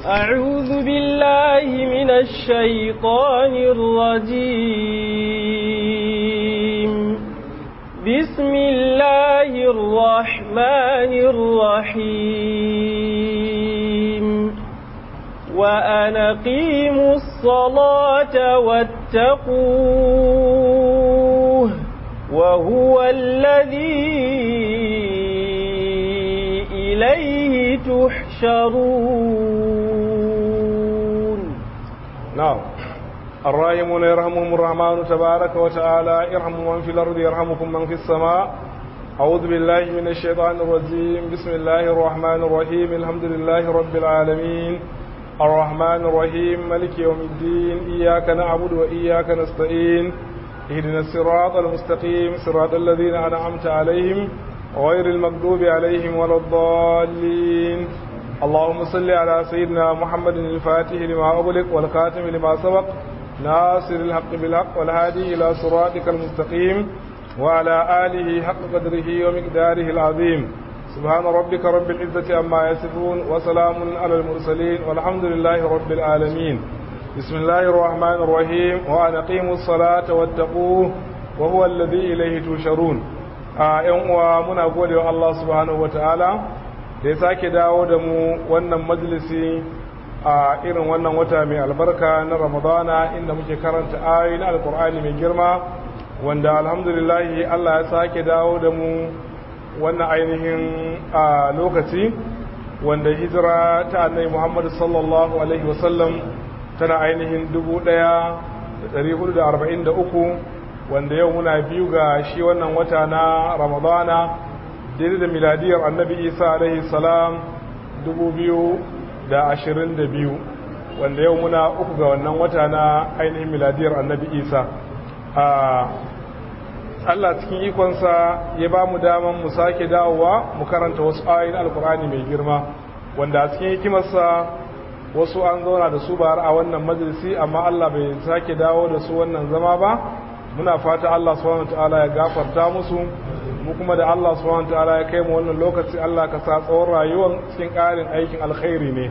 أعوذ بالله من الشيطان الرجيم بسم الله الرحمن الرحيم وأن قيموا الصلاة واتقوه وهو الذي إليه تحشرون نعم الراحمون يرحمهم الرحمن تبارك وتعالى ارحموا من في الأرض يرحمكم من في السماء أعوذ بالله من الشيطان الرجيم بسم الله الرحمن الرحيم الحمد لله رب العالمين الرحمن الرحيم ملك يوم الدين إياك نعبد وإياك نستعين اهدنا الصراط المستقيم صراط الذين أنعمت عليهم غير المغضوب عليهم ولا الضالين اللهم صل على سيدنا محمد الفاتح لما أغلق والخاتم لما سبق ناصر الحق بالحق والهادي إلى صراطك المستقيم وعلى آله حق قدره ومقداره العظيم سبحان ربك رب العزة عما يصفون وسلام على المرسلين والحمد لله رب العالمين بسم الله الرحمن الرحيم وأن أقيموا الصلاة واتقوه وهو الذي إليه تشرون ‘yan uwa muna gode wa Allah subhanahu wata'ala da ya sake dawo da mu wannan majalisi a irin wannan wata mai albarka na ramadana inda muke karanta ayoyi na alkur'ani mai girma wanda alhamdulillahi Allah ya sake dawo da mu wannan ainihin a lokaci wanda hijira ta annai Muhammadu sallallahu alaihi wasallam tana ainihin 1443 wanda yau muna biyu ga shi wannan wata na ramadana daidai da miladiyar annabi isa alaihi salam 2022 wanda yau muna uku ga wannan wata na ainihin miladiyar annabi isa Allah cikin ikonsa ya ba mu daman mu sake dawowa mu karanta wasu ayoyin alkur'ani mai girma wanda a cikin hikimarsa wasu an zauna da su ba a wannan majalisi amma Allah bai sake dawo da su wannan zama ba muna fata Allah subhanahu wataala ya gafarta musu mu kuma da Allah subhanahu wataala ya kai mu wannan lokaci Allah ka sa tsawon rayuwar cikin ƙarin aikin alkhairi ne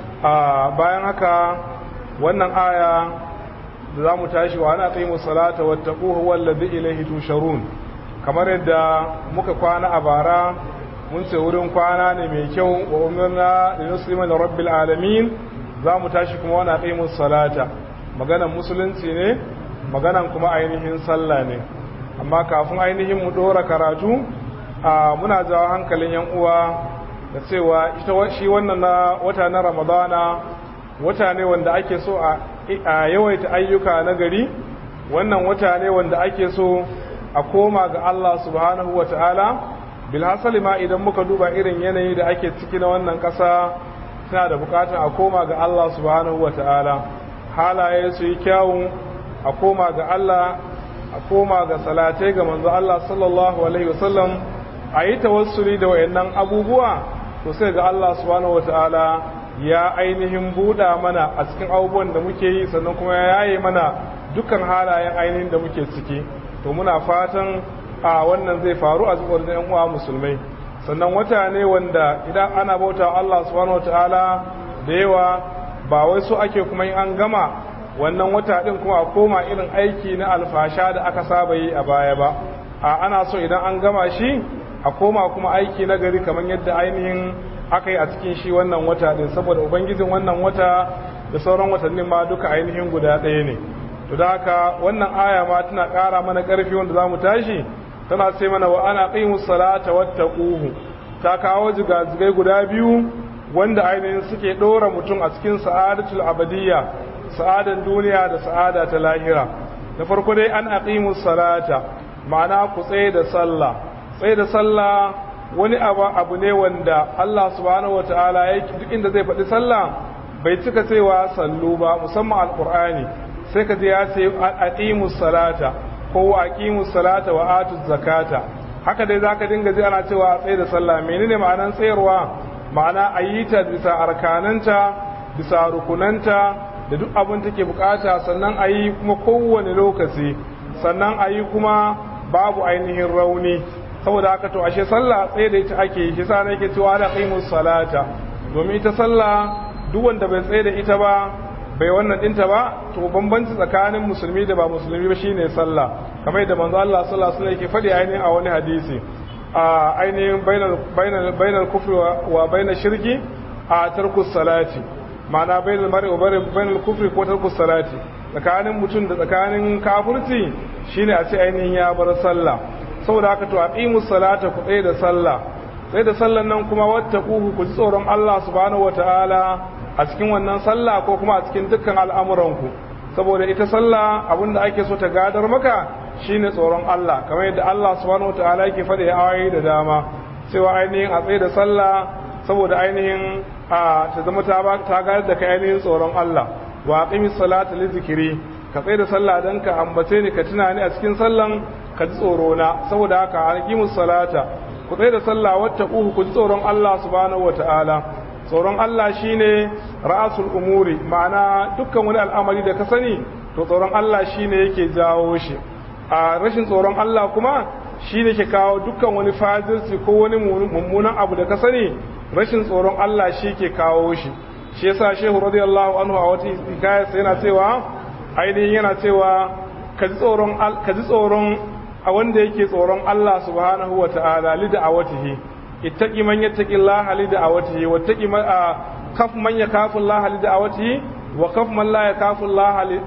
a bayan haka wannan aya da zamu tashi wa ana qimu salata wattaquhu wallazi ilayhi tusharun kamar yadda muka kwana a bara mun ce wurin kwana ne mai kyau wa umirna linuslima rabbil alamin zamu tashi kuma wa ana qimu salata maganar musulunci ne maganan kuma ainihin sallah ne amma kafin ainihin mu dora karatu a muna jawo hankalin yan uwa da cewa ita shi wannan na wata na ramadana wata ne wanda ake so a yawaita ayyuka na gari wannan wata ne wanda ake so a koma ga Allah subhanahu wa ta'ala bilhassali ma idan muka duba irin yanayi da ake ciki na wannan ƙasa suna da bukatar a koma ga Allah subhanahu wa ta'ala halaye su yi kyawun a koma ga Allah a koma ga salatai ga manzo Allah sallallahu alaihi wasallam a yi tawassuli da wayannan abubuwa to sai ga Allah subhanahu wataala ya ainihin buɗa mana a cikin abubuwan da muke yi sannan kuma ya yaye mana dukkan halayen ainihin da muke ciki to muna fatan a wannan zai faru a zuwa da yan uwa musulmai sannan wata ne wanda idan ana bauta Allah subhanahu wataala da yawa ba wai so ake kuma in an gama wannan wata ɗin kuma a koma irin aiki na alfasha da aka saba yi a baya ba a ana so idan an gama shi a koma kuma aiki na gari kamar yadda ainihin aka yi a cikin shi wannan wata ɗin saboda ubangijin wannan wata da sauran watannin ma duka ainihin guda ɗaya ne to da haka wannan aya ma tana ƙara mana ƙarfi wanda za mu tashi tana ce mana wa ana qimus salata wattaquhu ta kawo jigajigai guda biyu wanda ainihin suke ɗora mutum a cikin sa'adatul abadiyya sa'adan duniya da sa'ada ta lahira da farko dai an aqimu salata ma'ana ku tsaye da sallah tsaye da sallah wani abu abu ne wanda Allah subhanahu wataala yake duk inda zai faɗi sallah bai cika cewa sallu ba musamman alqur'ani sai ka je ya ce aqimu salata ko aqimu salata wa atu zakata haka dai zaka dinga ji ana cewa tsaye da sallah menene ma'anan tsayarwa ma'ana ayyita bisa arkananta bisa rukunanta da duk abin take bukata sannan a yi kuma kowane lokaci sannan a yi kuma babu ainihin rauni saboda haka to ashe sallah tsaye da ita ake yi shi sa nake cewa da qimus salata domin ita sallah duk wanda bai tsaye da ita ba bai wannan dinta ba to bambanci tsakanin musulmi da ba musulmi ba shine sallah kamar yadda manzo Allah sallallahu alaihi wasallam yake faɗi ainihin a wani hadisi a ainihin bainal bainal bainal kufri wa bainal shirki a tarkus salati ma'ana bainal mar'i wa bainal kufri ko tarkus salati tsakanin mutum da tsakanin kafirci shine a ce ainihin ya bar sallah saboda haka to aqimus salata ku tsaye da sallah sai da sallan nan kuma wattaquhu ku ji tsoron Allah subhanahu wataala a cikin wannan sallah ko kuma a cikin dukkan al'amuranku saboda ita sallah abinda ake so ta gadar maka shine tsoron Allah kamar yadda Allah subhanahu wataala yake faɗi ayoyi da dama cewa ainihin a tsaye da sallah saboda ainihin a ta zama ta ta gadar da kai ainihin tsoron Allah wa aqimis salata li zikri ka tsaye da sallah dan ka ambace ni ka tuna ni a cikin sallan ka ji tsoro na saboda haka aqimus salata ku tsaye da sallah wattaquhu ku ji tsoron Allah subhanahu wataala tsoron Allah shine ra'asul umuri ma'ana dukkan wani al'amari da ka sani to tsoron Allah shine yake jawo shi a rashin tsoron Allah kuma shine ke kawo dukkan wani fajirci ko wani mummunan abu da ka sani rashin tsoron Allah shi ke kawo shi shi yasa shehu radiyallahu anhu a wata hikaya yana cewa ainihin yana cewa ka ji tsoron ka ji tsoron a wanda yake tsoron Allah subhanahu wa ta'ala li da'awatihi ittaqi man yattaqillaha li da'awatihi wattaqi man kaf man yakafu Allah li da'awatihi wa kaf man la yakafu Allah li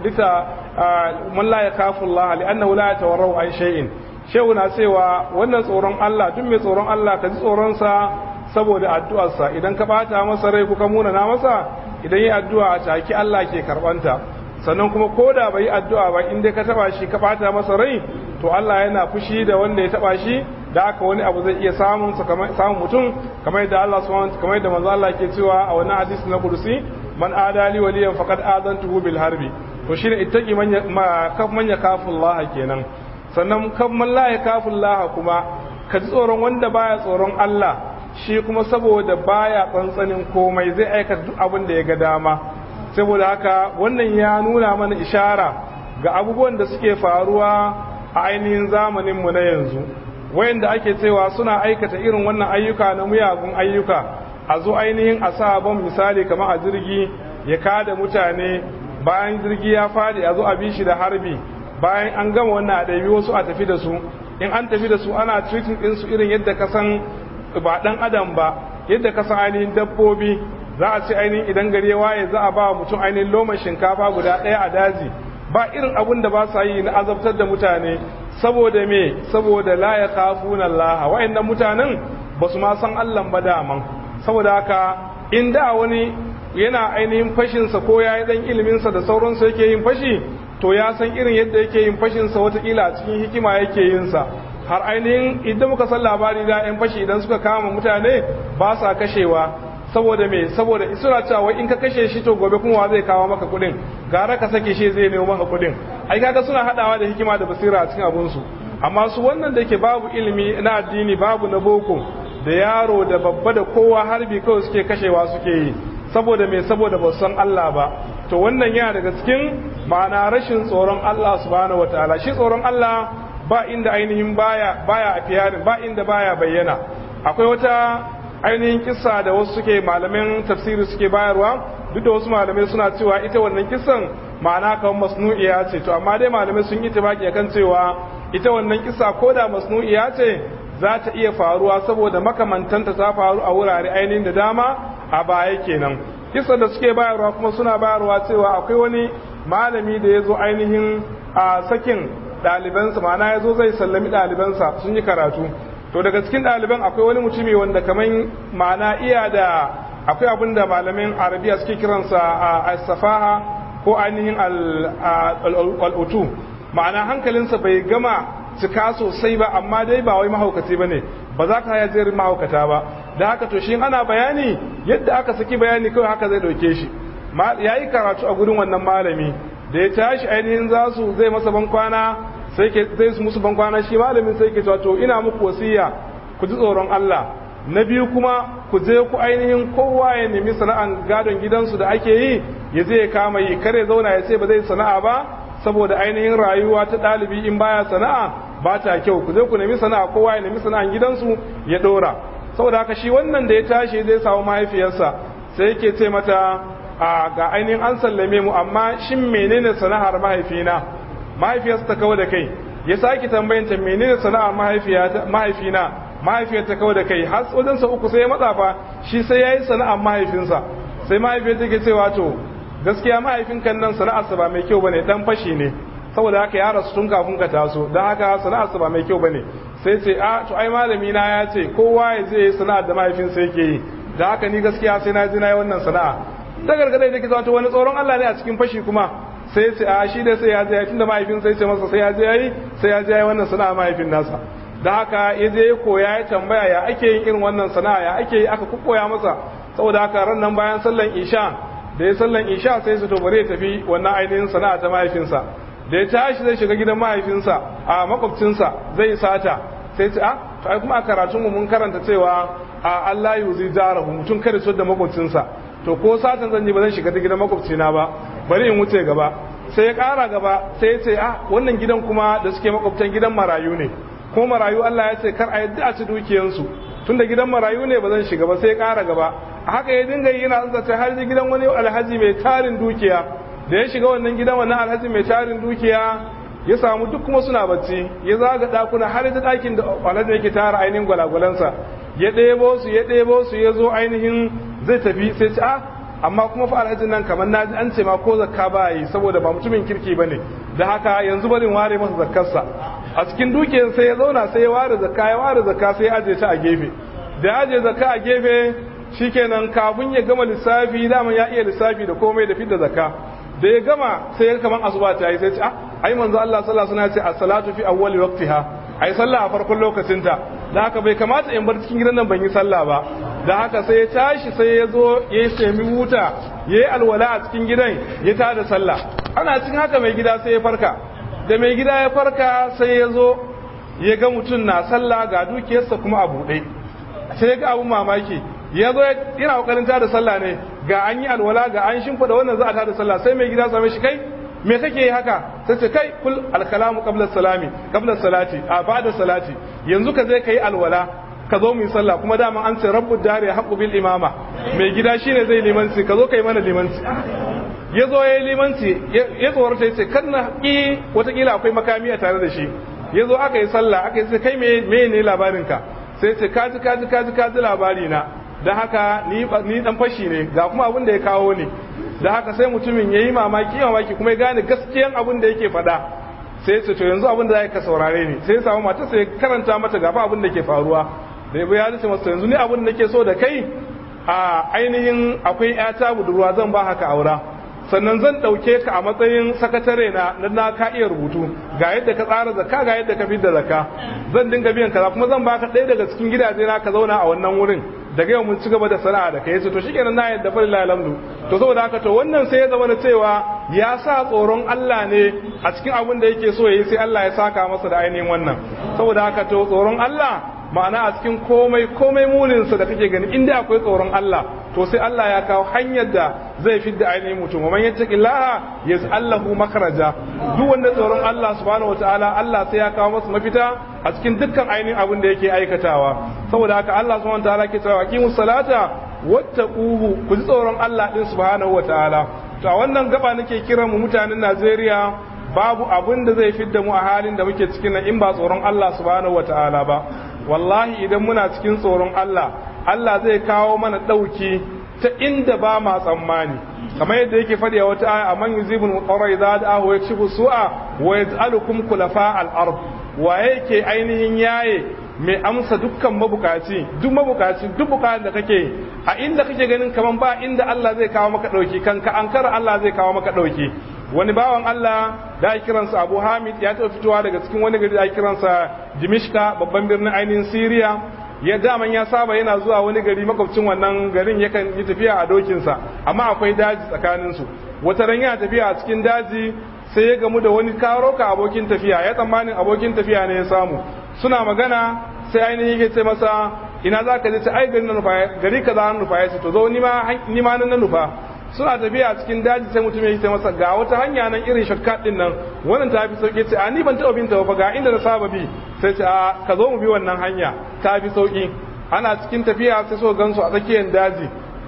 man la yakafu Allah li annahu la yatawarrau an shay'in shehu na cewa wannan tsoron Allah duk mai tsoron Allah ka ji tsoron sa saboda addu'arsa idan ka bata masa rai kuka muna na masa idan yi addu'a a taki Allah ke karbanta sannan kuma ko da bai yi addu'a ba in dai ka taba shi ka bata masa rai to Allah yana fushi da wanda ya taba shi da aka wani abu zai iya samun samun mutum kamar yadda Allah subhanahu kamar yadda manzo Allah ke cewa a wannan hadisi na kudusi man adali waliyan faqad adantuhu bil harbi to shine ittaqi man kaf man yakafu Allah kenan sannan kaf man la yakafu Allah kuma ka ji tsoron wanda baya tsoron Allah shi kuma saboda baya tsantsanin komai zai aikata duk abin da ya ga dama saboda haka wannan ya nuna mana ishara ga abubuwan da suke faruwa a ainihin zamaninmu na yanzu wayanda ake cewa suna aikata irin wannan ayyuka na muyagun ayyuka a zo ainihin a sa ban misali kamar a jirgi ya kada mutane bayan jirgi ya fadi a zo a bi shi da harbi bayan an gama wannan a ɗabi wasu a tafi da su in an tafi da su ana treating ɗinsu irin yadda ka san ba ɗan adam ba yadda ka san ainihin dabbobi za a ce ainihin idan gari ya waye za a ba mutum ainihin loman shinkafa guda ɗaya a daji ba irin abun da ba sa yi na azabtar da mutane saboda me saboda la ya kafuna Allah wa'annan mutanen ba su ma san Allah ba daman saboda haka in da wani yana ainihin fashinsa ko ya yi dan iliminsa da sauransu yake yin fashi to ya san irin yadda yake yin fashinsa watakila a cikin hikima yake yin sa har ainihin idan muka san labari da yan fashi idan suka kama mutane ba sa kashewa saboda me saboda suna cewa in ka kashe shi to gobe kuma zai kawo maka kudin gara ka sake shi zai nemo maka kudin ai kaga suna hadawa da hikima da basira a cikin abun su amma su wannan da ke babu ilimi na addini babu na boko da yaro da babba da kowa harbi kawai suke kashewa suke yi saboda me saboda ba san Allah ba to wannan yana daga cikin ma'ana rashin tsoron Allah subhanahu wataala shi tsoron Allah ba inda ainihin baya baya a ba inda baya bayyana akwai wata ainihin kissa da wasu suke malamin tafsiri suke bayarwa duk da wasu malamai suna cewa ita wannan kissan ma'ana kan masnu'iya ce to amma dai malamai sun yi tibaki kan cewa ita wannan kissa ko da masnu'iya ce za ta iya faruwa saboda makamantanta ta faru a wurare ainihin da dama a baya kenan kissan da suke bayarwa kuma suna bayarwa cewa akwai wani malami da ya zo ainihin a sakin ɗalibansa ma'ana ya zo zai sallami ɗalibansa sun yi karatu to daga cikin ɗaliban akwai wani mutumi wanda kamar ma'ana iya da akwai abin da malamin arabiya suke kiransa a safaha ko ainihin al'utu ma'ana hankalinsa bai gama cika sosai ba amma dai ba wai mahaukaci ba ne ba za ka haya jerin mahaukata ba da haka to shi ana bayani yadda aka saki bayani kawai haka zai ɗauke shi ya yi karatu a gudun wannan malami da ya tashi ainihin za su zai masa bankwana sai ke zai su musu bankwana shi malamin sai ke to ina muku wasiya ku ji tsoron Allah na biyu kuma ku je ku ainihin kowa ya nemi sana'an gadon gidansu da ake yi ya je ya kama yi kare zauna ya ce ba zai sana'a ba saboda ainihin rayuwa ta ɗalibi in baya sana'a ba ta kyau ku je ku nemi sana'a kowa ya nemi sana'an gidansu ya ɗora saboda haka shi wannan da ya tashi zai samu mahaifiyarsa sai yake ce mata a ga ainihin an sallame mu amma shin menene sana'ar mahaifina mahaifiyarsa ta kawo da kai ya sake tambayanta menene sana'ar mahaifina mahaifiyar ta kawo da kai har wajen sa uku sai ya matsa fa shi sai yayi sana'ar mahaifinsa sai mahaifiyar take cewa to gaskiya mahaifin kan nan sana'arsa ba mai kyau bane dan fashi ne saboda haka ya rasu tun kafin ka taso dan haka sana'arsa ba mai kyau bane sai ce a to ai malami na ya ce kowa ya je sana'ar da mahaifinsa yake yi da haka ni gaskiya sai na ji na yi wannan sana'a ta gargada da ke zama wani tsoron Allah ne a cikin fashi kuma sai ce a shi da sai ya je tunda mahaifin sai ce masa sai ya je yayi sai ya je yayi wannan sana'a mahaifin nasa da haka ya je ya koya ya tambaya ya ake yin irin wannan sana'a ya ake yi aka koya masa saboda haka ran nan bayan sallan isha da ya sallan isha sai su to bare ya tafi wannan ainihin sana'a ta mahaifinsa da ya tashi zai shiga gidan mahaifinsa a makwabcinsa zai sata sai ce a to ai kuma a karatunmu mun karanta cewa a Allah yuzi jarahu mutum kada su da makwabcinsa to ko satan zan yi ba zan shiga ta gidan makwabcina ba bari in wuce gaba sai ya kara gaba sai ya ce a wannan gidan kuma da suke makwabtan gidan marayu ne ko marayu Allah ya ce kar a yadda a ci dukiyansu tunda gidan marayu ne ba zan shiga ba sai ya kara gaba a haka ya dinga yi yana tsatsa har gidan wani alhaji mai tarin dukiya da ya shiga wannan gidan wannan alhaji mai tarin dukiya ya samu duk kuma suna bacci ya zaga dakuna har da dakin da alhaji yake tara ainihin gwalagwalansa ya ɗebo su ya ɗebo su ya zo ainihin zai tafi sai ci a amma kuma fa alhajin nan kamar na ji an ce ma ko zakka ba yi saboda ba mutumin kirki ba ne da haka yanzu barin ware masa zakkarsa a cikin dukiyar sai ya zauna sai ya ware zakka ya ware zakka sai ya aje ta a gefe da ya aje zakka a gefe shikenan kafin ya gama lissafi dama ya iya lissafi da komai da fidda zakka da ya gama sai ya kaman asuba ta yi sai ce ah ai manzo Allah sallallahu alaihi wasallam ya ce as-salatu fi awwali waqtiha ai sallah a farkon lokacinta da haka bai kamata in bar cikin gidan nan ban yi sallah ba da haka sai ya tashi sai ya zo ya sami wuta ya yi alwala a cikin gidan ya tada sallah ana cikin haka mai gida sai ya farka da mai gida ya farka sai ya zo ya ga mutum na sallah ga dukiyarsa kuma a buɗe sai ya ga abun mamaki ya zo yana kokarin tada sallah ne ga an yi alwala ga an shimfiɗa wannan za a tada sallah sai mai gida same shi kai me kake yi haka sai ce kai kul alkalamu qabla salami qabla salati a ba'da salati yanzu ka zai kai alwala ka zo mu yi sallah kuma dama an ce rabbud dari haqqu bil imama mai gida shine zai limanci ka zo kai mana limanci ya zo ya yi limanci ya tsorata ya ce kan na ƙi watakila akwai makami a tare da shi ya zo aka yi sallah aka yi sai kai me ne labarinka sai ce kaji kaji kaji kaji labari na da haka ni dan fashi ne ga kuma abin da ya kawo ni da haka sai mutumin ya yi mamaki mamaki kuma ya gane gaskiyan abin da yake faɗa sai ce to yanzu abin da za ka saurare ni sai ya samu mata sai karanta mata gafa abin da ke faruwa da ya ce masa yanzu ni abin da ke so da kai a ainihin akwai ƴata budurwa zan ba haka aura sannan zan ɗauke ka a matsayin sakatare na na ka iya rubutu ga yadda ka tsara zakka ga yadda ka fidda zakka zan dinga biyan kaza kuma zan baka ɗaya daga cikin gidaje na ka zauna a wannan wurin daga yau mun ci gaba da sana'a da kai yace to shikenan na yadda fa lillahi alhamdu to saboda haka to wannan sai ya zama na cewa ya sa tsoron Allah ne a cikin abin da yake so yayi sai Allah ya saka masa da ainihin wannan saboda haka to tsoron Allah ma'ana a cikin komai komai muninsa da kake gani inda akwai tsoron Allah to sai Allah ya kawo hanyar da zai fidda ainihin mutum man yattaqillaha yaz'allahu makhraja duk wanda tsoron Allah subhanahu wataala Allah sai ya kawo masa mafita a cikin dukkan ainihin abin da yake aikatawa saboda haka Allah subhanahu wataala ke cewa aqimus salata wattaquhu ku ji tsoron Allah din subhanahu wataala to a wannan gaba nake kiran mu mutanen Najeriya babu abin da zai fidda mu a halin da muke cikin nan in ba tsoron Allah subhanahu wataala ba wallahi idan muna cikin tsoron Allah Allah zai kawo mana ɗauki ta inda ba ma tsammani kamar yadda yake faɗi a wata aya amman yuzibul muqarra idza da'ahu yakshifu su'a wa yaj'alukum khulafa al-ard wa yake ainihin yaye mai amsa dukkan mabukaci duk mabukaci duk bukatun da kake a inda kake ganin kaman ba inda Allah zai kawo maka ɗauki kanka ankara Allah zai kawo maka ɗauki wani bawan Allah da ya kiransa Abu Hamid ya taɓa fitowa daga cikin wani gari da ya kiransa Dimishka babban birnin ainihin Syria ya daman ya saba yana zuwa wani gari makwabcin wannan garin yakan yi tafiya a dokinsa amma akwai daji tsakanin su wata ran yana tafiya a cikin daji sai ya gamu da wani karoka abokin tafiya ya tsammanin abokin tafiya ne ya samu suna magana sai ainihin yake ce masa ina za ka je ta ai gari na nufa gari kaza na nufa ya ce to zo ni ma na nufa suna tafiya a cikin daji sai mutum ya ce masa ga wata hanya nan irin shortcut din nan wannan ta fi sauki ce a ni ban taɓa bin ta ba ga inda na saba bi sai ce a ka zo mu bi wannan hanya ta fi sauki ana cikin tafiya sai so gansu a tsakiyar daji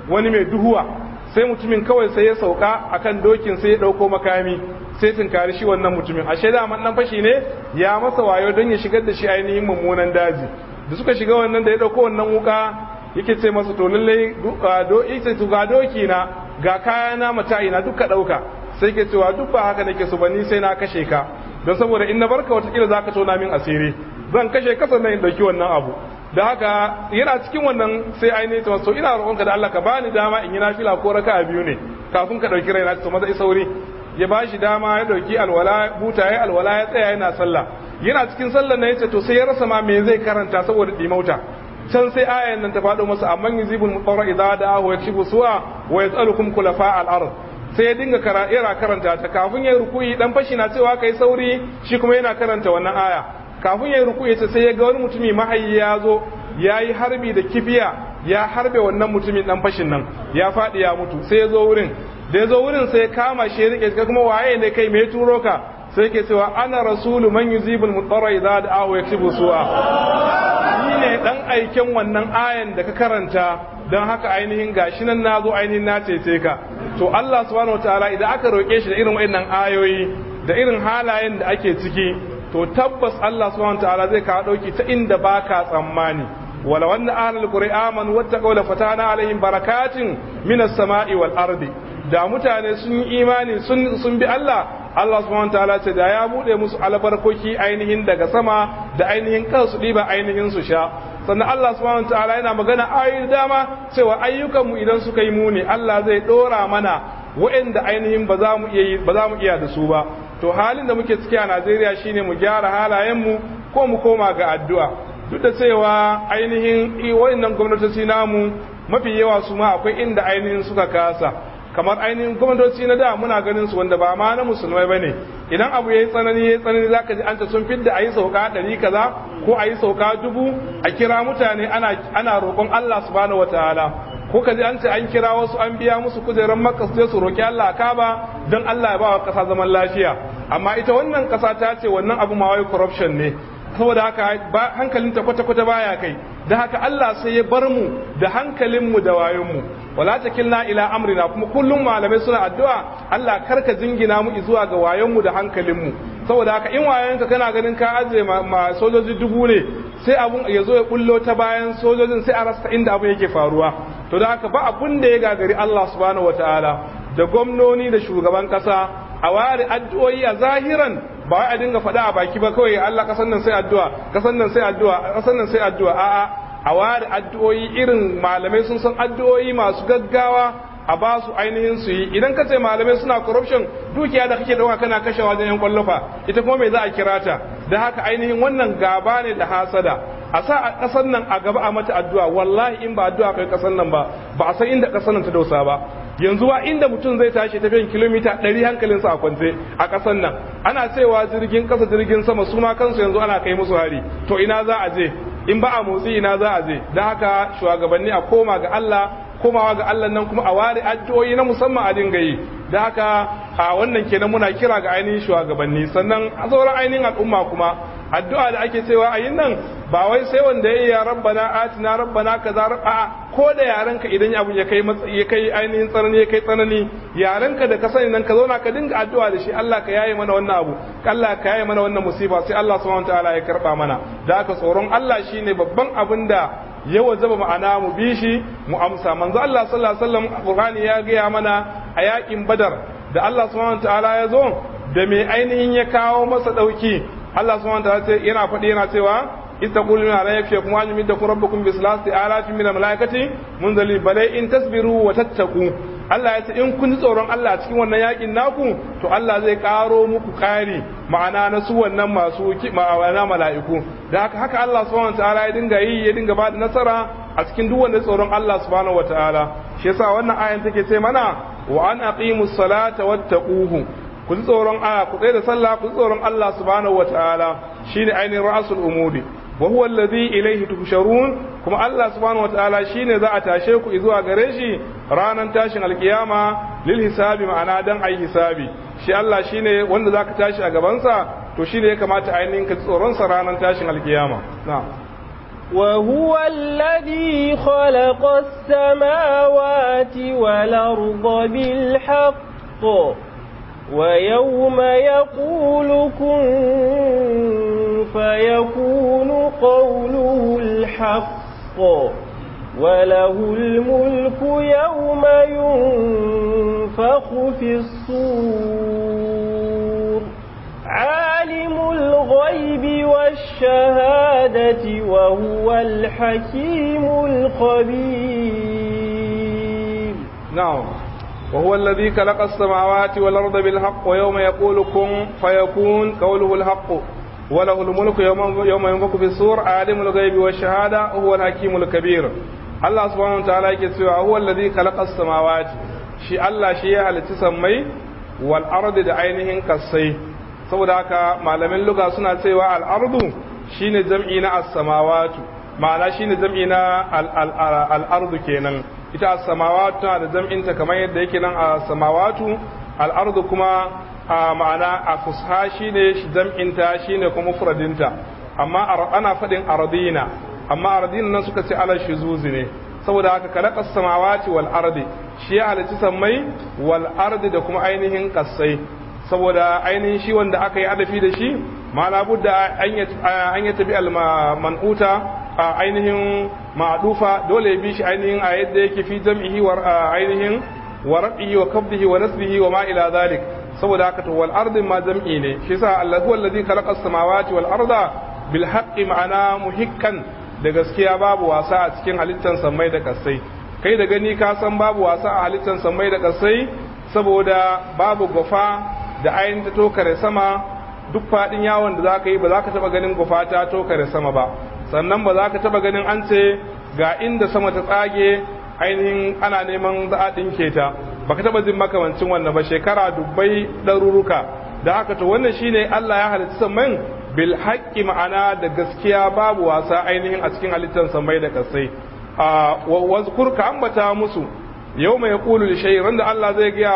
wani mai duhuwa sai mutumin kawai sai ya sauka akan dokin sai ya dauko makami sai tunkari shi wannan mutumin ashe da man dan fashi ne ya masa wayo don ya shigar da shi ainihin mummunan daji da suka shiga wannan da ya dauko wannan wuka yake ce masa to lalle do ita to ga doki na ga kaya na mata'i na duka dauka sai ke cewa duk ba haka nake so ba ni sai na kashe ka don saboda in na barka watakila zaka tona min asiri zan kashe ka sannan in dauki wannan abu da haka yana cikin wannan sai ainihin ta so ina roƙonka da Allah ka bani dama in yi nafila ko raka'a biyu ne kafin ka dauki raina to maza sauri ya ba shi dama ya dauki alwala buta ya alwala ya tsaya yana sallah yana cikin sallar na yace to sai ya rasa ma me zai karanta saboda dimauta can sai ayan nan ta faɗo masa amman yuzibul mutarra idza da'ahu yakshifu su'a wa yas'alukum khulafa al-ard sai ya dinga yana karanta ta kafin ya rukuyi dan fashi na cewa kai sauri shi kuma yana karanta wannan aya kafin ya rukuyi ta sai ya ga wani mutumi mahayi ya zo ya yi harbi da kifiya ya harbe wannan mutumin dan fashin nan ya faɗi ya mutu sai ya zo wurin da ya zo wurin sai ya kama shi ya rike ka kuma waye ne kai me turo ka sai ke cewa ana rasulu man yuzibul mutarra idza da'ahu yaktubu su'a ni ne dan aiken wannan ayan da ka karanta don haka ainihin gashi nan nazo ainihin na cece ka to Allah subhanahu wataala idan aka roke shi da irin wayannan ayoyi da irin halayen da ake ciki to tabbas Allah subhanahu wataala zai kawo dauki ta inda baka tsammani wala wanda ahlul qur'an wattaqaw la fatana alaihim barakatin minas sama'i wal ardi da mutane sun yi imani sun sun bi Allah Allah subhanahu wataala ce da ya bude musu albarkoki ainihin daga sama da ainihin kansu diba ainihin su sha sannan Allah subhanahu wataala yana magana ayoyi dama cewa ayyukan mu idan suka yi muni Allah zai dora mana waɗanda ainihin ba za mu iya ba za mu iya da su ba to halin da muke ciki a Najeriya shine mu gyara halayen mu ko mu koma ga addu'a duk da cewa ainihin wayannan gwamnatoci namu mafi yawa su ma akwai inda ainihin suka kasa kamar ainihin gwamnatoci na da muna ganin su wanda ba ma na musulmai bane idan abu yayi tsanani yayi tsanani zaka ji an ta sun fidda ayi sauka ɗari kaza ko ayi sauka dubu a kira mutane ana ana roƙon Allah subhanahu wataala ko ka ji an ce an kira wasu an biya musu kujerar makka su su roƙi Allah kaba don Allah ya ba wa ƙasa zaman lafiya amma ita wannan ƙasa ta ce wannan abu ma wai corruption ne saboda haka hankalinta kwata-kwata baya kai da haka Allah sai ya bar mu da hankalinmu da wayonmu wala takilna ila amrina kuma kullum malamai suna addu'a Allah karka jingina mu zuwa ga wayonmu da hankalinmu saboda haka in wayonka kana ganin ka aje ma sojoji dubu ne sai abun ya zo ya kullo ta bayan sojojin sai a rasa inda abun yake faruwa to da haka ba abun da ya gagari Allah subhanahu wataala da gwamnoni da shugaban kasa a ware addu'o'i a zahiran ba wai a dinga faɗa a baki ba kawai Allah kasan nan sai addu'a kasan nan sai addu'a kasan nan sai addu'a a'a a ware addu'o'i irin malamai sun san addu'o'i masu gaggawa a ba su ainihin su yi idan ka ce malamai suna corruption dukiya da kake dauka kana kashe wajen yan kwallofa ita kuma me za a kira ta da haka ainihin wannan gaba ne da hasada a sa a ƙasar nan a gaba a mata addu'a wallahi in ba addu'a kai ƙasar nan ba ba a san inda ƙasar nan ta dosa ba yanzu ba inda mutum zai tashi tafiyan kilomita ɗari hankalinsa a kwance a ƙasar nan ana cewa jirgin ƙasa jirgin sama su ma kansu yanzu ana kai musu hari to ina za a je in ba a motsi ina za a je don haka shugabanni a koma ga Allah komawa ga Allah nan kuma a ware addu'o'i na musamman a dinga yi da haka a wannan kenan muna kira ga ainihin shugabanni sannan a sauran ainihin al'umma kuma addu'a da ake cewa a yin nan ba wai sai wanda ya yi ya rabbana atina rabbana kaza a ko da yarenka idan abun ya kai ya kai ainihin tsanani ya kai tsanani yarenka da ka sani nan ka zauna ka dinga addu'a da shi Allah ka yaye mana wannan abu Allah ka yaye mana wannan musiba sai Allah subhanahu wataala ya karba mana da haka tsoron Allah shine babban abin da ya wajaba ma'ana mu bi shi mu amsa manzo Allah sallallahu alaihi wasallam Qur'ani ya gaya mana a yakin Badar da Allah subhanahu wataala ya zo da mai ainihin ya kawo masa dauki Allah subhanahu wataala yana faɗi yana cewa istaquluna la yakfikum an yumiddakum rabbukum bi salati alafin min al-malaikati munzali balai in tasbiru wa tattaqu Allah ya ce in kun ji tsoron Allah cikin wannan yakin naku to Allah zai karo muku kari ma'ana na su wannan masu ma'ana mala'iku da haka haka Allah subhanahu wataala ya dinga yi ya dinga ba da nasara a cikin duk wanda tsoron Allah subhanahu wataala shi yasa wannan ayan take ce mana wa an aqimus salata wattaquhu ku ji tsoron a ku tsaye da sallah ku ji tsoron Allah subhanahu wataala shine ainihin ra'sul umuri wa huwa alladhi ilayhi tuhsharun kuma Allah subhanahu wataala shine za a tashe ku zuwa gare shi ranan tashin alkiyama lil hisabi ma'ana dan ayi hisabi shi Allah shine wanda zaka tashi a gaban sa to shine ya kamata ainihin ka tsoron sa ranan tashin alkiyama na'am وهو الذي خلق السماوات والأرض بالحق ويوم يقول كن فيكون قوله الحق وله الملك يوم ينفخ في الصور عالم الغيب والشهادة وهو الحكيم الخبير نعم وهو الذي خلق السماوات والأرض بالحق ويوم يقول كن فيكون قوله الحق وله الملك يوم يوم ينفخ في الصور عالم الغيب والشهادة هو الحكيم الكبير Allah subhanahu wa ta'ala yake cewa huwa allazi khalaqa samawati shi Allah shi ya halitta sammai wal ardi da ainihin kasai saboda haka malamin lugha suna cewa al ardu shine jam'i na as-samawatu ma'ana shine jam'i na al ardu kenan ita as-samawatu tana da jam'in ta kamar yadda yake nan as-samawatu al ardu kuma ma'ana a fusha shine jam'in ta shine kuma mufradinta amma ana fadin ardina amma ardin nan suka ce ala shizuzi ne saboda haka kalaqas samawati wal ardi shi ya halitta sammai wal ardi da kuma ainihin kasai saboda ainihin shi wanda aka yi adafi da shi ma la budda an ya tabi al man'uta ainihin ma'dufa dole ya bi shi ainihin a yadda yake fi jam'ihi wa ainihin wa rabihi wa kabdihi wa nasbihi wa ma ila zalik saboda haka to wal ardi ma jam'i ne shi yasa allahu allazi khalaqas samawati wal arda bil haqqi ma'ana muhikkan da gaskiya babu wasa a cikin halittar sammai da kasai kai da gani ka san babu wasa a halittar sammai da kasai saboda babu gufa da ayin ta tokare sama duk fadin yawon da za ka yi ba za ka taba ganin gufa ta tokare sama ba sannan ba za ka taba ganin an ce ga inda sama ta tsage ainihin ana neman za a ɗinke ta ba ka taba jin makamancin wannan ba shekara dubbai ɗaruruka da haka to wannan shine Allah ya halitta sammai bil haƙƙi ma'ana da gaskiya babu wasa ainihin a cikin halittar samai da kasai a wazkur ka ambata musu yau mai kulu da shayi randa Allah zai gaya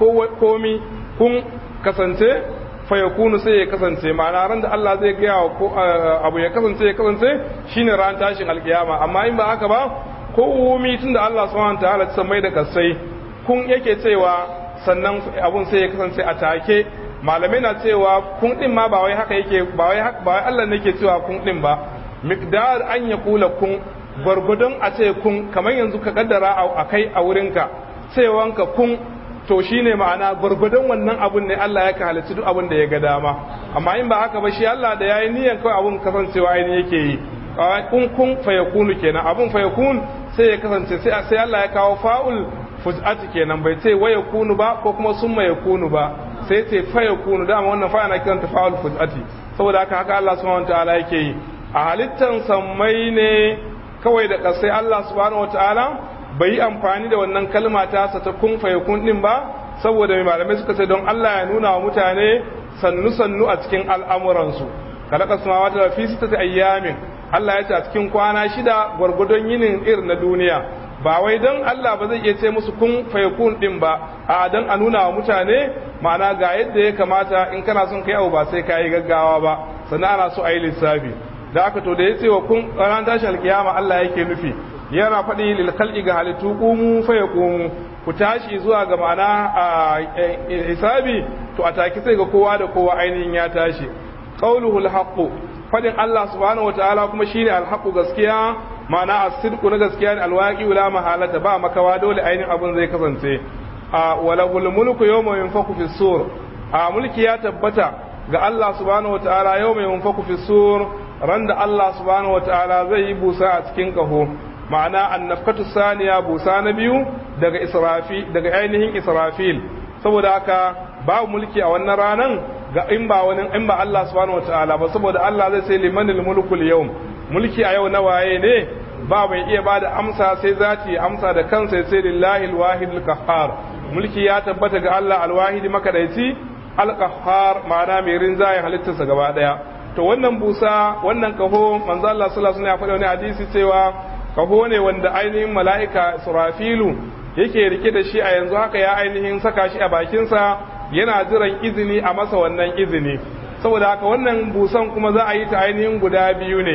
komi kun kasance fa ya kunu sai ya kasance ma'ana randa Allah zai gaya abu ya kasance ya kasance shine ran tashin alkiyama amma in ba haka ba komi tun da Allah subhanahu ta'ala samai da kasai kun yake cewa sannan abun sai ya kasance a take malamai na cewa kun din ma ba wai haka yake ba wai ba wai Allah ne ke cewa kun din ba miqdar an ya kula kun gwargwadon a ce kun kamar yanzu ka kaddara a kai a wurinka cewanka kun to shine ma'ana gwargwadon wannan abun ne Allah ya ka halicci duk abun da ya ga dama amma in ba haka ba shi Allah da yayi niyyar kawai abun kasancewa ainihin yake yi kun kun fayakunu kenan abun fayakun sai ya kasance sai Allah ya kawo fa'ul fuj'ati kenan bai ce waya kunu ba ko kuma summa yakunu ba sai ce faya kunu dama wannan fa ana kiranta fa'ul fujati saboda haka haka Allah subhanahu wataala yake yi a halittan sammai ne kawai da kasai Allah subhanahu wataala bai yi amfani da wannan kalma ta sa ta kun faya kun din ba saboda mai malamai suka ce don Allah ya nuna wa mutane sannu sannu a cikin al'amuransu kalaka samawati da fi sittati ayyamin Allah ya ce a cikin kwana shida gwargwadon yinin irin na duniya ba wai don Allah ba zai iya ce musu kun fayakun din ba a don a nuna wa mutane ma'ana ga yadda ya kamata in kana son kai abu ba sai ka yi gaggawa ba sannan ana so a yi lissafi da aka to da ya ce wa kun ran tashi alkiyama Allah yake nufi yana faɗi lil khalqi ga halittu qumu fayaqumu ku tashi zuwa ga ma'ana a hisabi to a taki sai ga kowa da kowa ainihin ya tashi qauluhu alhaqu fadin Allah subhanahu wataala kuma shine alhaqu gaskiya ma'ana as-sidqu na gaskiya ne alwaqi la mahalata ba makawa dole ainihin abun zai kasance a walahul mulku yawma yunfaku fi sur a mulki ya tabbata ga Allah subhanahu wataala yawma yunfaku fi sur randa Allah subhanahu wataala zai yi busa a cikin kaho ma'ana annafkatu saniya busa na biyu daga israfi daga ainihin israfil saboda haka babu mulki a wannan ranan ga in ba wani in ba Allah subhanahu wataala ba saboda Allah zai sai limanil mulkul yawm mulki a yau na waye ne ba mai iya bada amsa sai zati amsa da kansa sai lillahi alwahid alqahhar mulki ya tabbata ga Allah alwahidi makadaici alqahhar ma'ana mai rinjaye halittarsa gaba daya to wannan busa wannan kaho manzo Allah sallallahu alaihi wasallam ya faɗa wani hadisi cewa kaho ne wanda ainihin mala'ika Surafilu yake rike da shi a yanzu haka ya ainihin saka shi a bakinsa yana jiran izini a masa wannan izini saboda haka wannan busan kuma za a yi ta ainihin guda biyu ne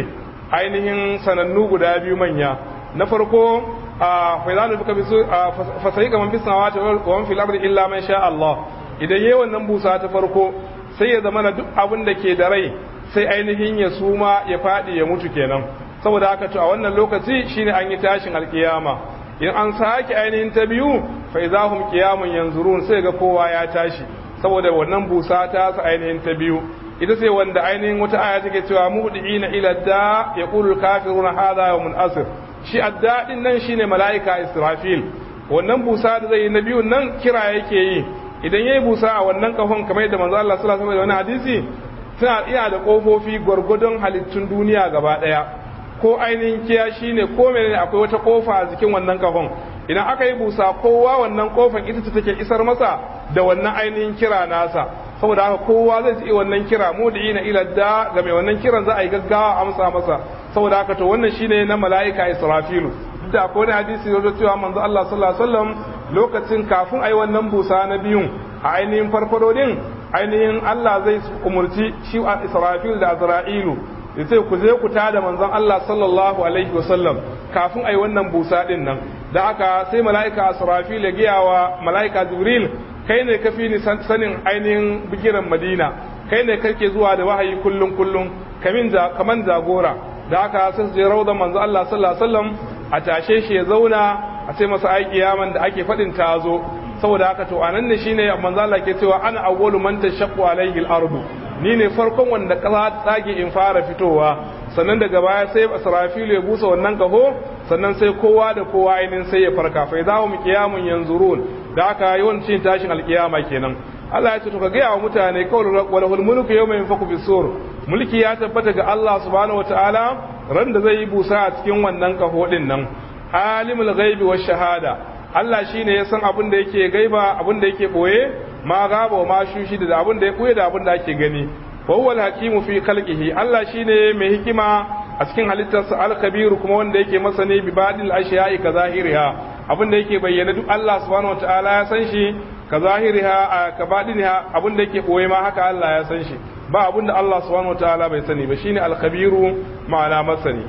ainihin sanannu guda biyu manya na farko a faizanu bika bisu fasayi kaman bis samawati wa man fil ardi illa man sha Allah idan yayi wannan busa ta farko sai ya zama na duk abin da ke da rai sai ainihin ya suma ya fadi ya mutu kenan saboda haka to a wannan lokaci shine an yi tashin alkiyama in an sake ainihin ta biyu fa idahum qiyamun yanzurun sai ga kowa ya tashi saboda wannan busa ta sa ainihin ta biyu ita sai wanda ainihin wata aya take cewa mudiina ila da yaqulu kafiruna hadha yawmun asr shi addadin nan shine malaika israfil wannan busa da zai yi na biyun nan kira yake yi idan yayi busa a wannan kafan kamar yadda manzo Allah sallallahu alaihi wasallam da hadisi tana iya da kofofi gwargwadon halittun duniya gaba daya ko ainihin kiya shine ko menene akwai wata kofa a jikin wannan kafan idan aka yi busa kowa wannan kofan ita ce take isar masa da wannan ainihin kira nasa saboda haka kowa zai ji wannan kira mu da ina ila da ga mai wannan kiran za a yi gaggawa amsa masa saboda haka to wannan shine na mala'ika Israfilu duk da akwai wani hadisi da cewa manzo Allah sallallahu alaihi wasallam lokacin kafin ayi wannan busa na biyun a ainihin farfado din ainihin Allah zai umurci shi Israfil da Azra'ilu ya ce ku je ku tada manzon Allah sallallahu alaihi wasallam kafin ayi wannan busa din nan da aka sai mala'ika Asrafil ya giya wa mala'ika Jibril kai ne kafi ni sanin ainihin bigiran Madina kai ne kake zuwa da wahayi kullum kullum kamin da kaman jagora da aka sai su je raudan manzo Allah sallallahu alaihi wasallam a tashe shi ya zauna a ce masa ai kiyaman da ake fadin ta zo saboda haka to anan ne shine manzo Allah ke cewa ana awwalu man tashaqqu alaihi al-ardu ni ne farkon wanda kasa tsage in fara fitowa sannan daga baya sai Israfilu ya busa wannan kaho sannan sai kowa da kowa ainin sai ya farka fa idza hum qiyamun yanzurun da aka yawancin tashin alkiyama kenan Allah ya ce to ka gaya wa mutane kawai walahul mulku yawma yanfaku bisur mulki ya tabbata ga Allah subhanahu wataala ran da zai yi busa a cikin wannan kaho din nan alimul ghaibi wash shahada Allah shine ya san abin da yake gaiba abin da yake boye ma gaba wa ma shushi da abin da ya boye da abin da ake gani wa huwal hakimu fi khalqihi Allah shine mai hikima a cikin halittarsa al-kabiru kuma wanda yake masani bi badil ashiya'i ka zahiriha abin da yake bayyana duk Allah subhanahu wataala ya san shi ka zahiriha ka badiniha abin da yake boye ma haka Allah ya san shi ba abin da Allah subhanahu wataala bai sani ba shine al-kabiru ma'ana masani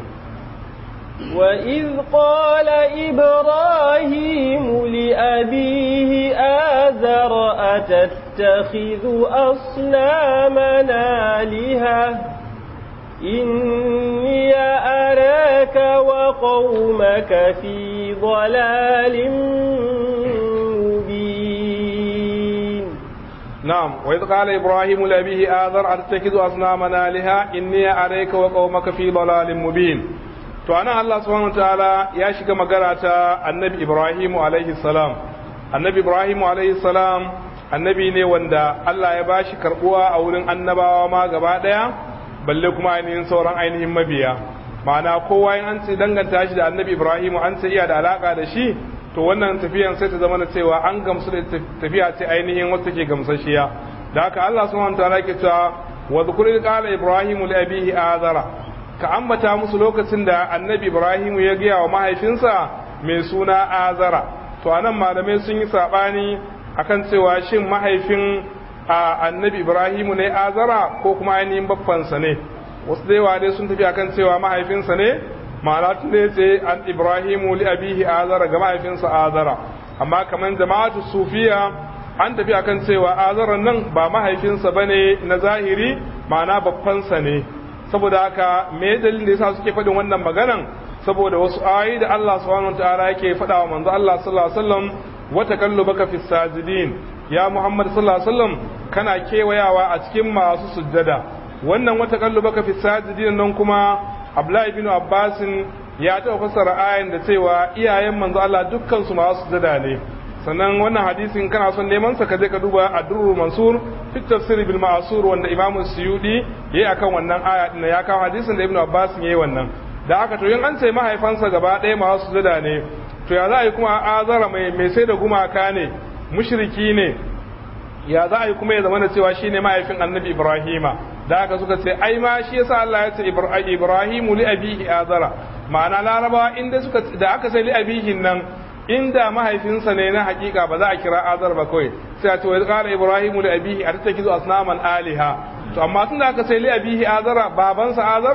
وإذ قال إبراهيم لأبيه آذر أتتخذ أصنامنا آلهة إني أراك وقومك في ضلال مبين نعم وإذ قال إبراهيم لأبيه آذر أتتخذ أصنامنا آلهة إني أراك وقومك في ضلال مبين to anan Allah subhanahu wataala ya shiga magana ta annabi Ibrahim alaihi salam annabi Ibrahim alaihi salam annabi ne wanda Allah ya bashi karbuwa a wurin annabawa ma gaba daya balle kuma ainihin sauran ainihin mabiya ma'ana kowa in an ce danganta shi da annabi Ibrahim an ce iya da alaka da shi to wannan tafiyan sai ta zama na cewa an gamsu da tafiya ce ainihin wacce take gamsashiya da haka Allah subhanahu wataala ke cewa wa dhkur qala Ibrahim li abihi azara ka ambata musu lokacin da annabi ibrahimu ya gaya wa mahaifinsa mai suna azara to anan malamai sun yi saɓani akan cewa shin mahaifin annabi ibrahimu ne azara ko kuma ainihin baffansa ne wasu da yawa dai sun tafi akan cewa mahaifinsa ne ma'ana tun da ce an ibrahimu li abihi azara ga mahaifinsa azara amma kamar jama'atu sufiya an tafi akan cewa azara nan ba mahaifinsa bane na zahiri ma'ana baffansa ne saboda haka me dalilin da yasa suke faɗin wannan maganan saboda wasu ayoyi da Allah subhanahu wataala yake faɗa wa manzo Allah sallallahu alaihi wasallam wa takallubaka fis sajidin ya Muhammad sallallahu alaihi wasallam kana kewayawa a cikin masu sujjada wannan wa takallubaka fis sajidin nan kuma Abdullah ibn Abbas ya taɓa fassara ayan da cewa iyayen manzo Allah dukkan su masu sujjada ne sannan wannan hadisin kana son neman sa ka je ka duba ad-durrul mansur fi tafsir bil ma'sur wanda imam suyudi yayi akan wannan aya din ya kawo hadisin da ibnu abbas yayi wannan da aka to yin an ce mahaifansa gaba ɗaya masu sujada ne to ya za a yi kuma azara mai mai sai da gumaka ne mushriki ne ya za a yi kuma ya zama da cewa shine mahaifin annabi ibrahima da aka suka ce ai ma shi yasa Allah ya ce ibrahimu li abihi azara ma'ana larabawa inda suka da aka sai li abihin nan inda mahaifinsa ne na hakika ba za a kira azar ba kawai sai a ce wa qala ibrahimu li abihi atattakizu asnaman aliha to amma tunda aka sai li abihi azara babansa azara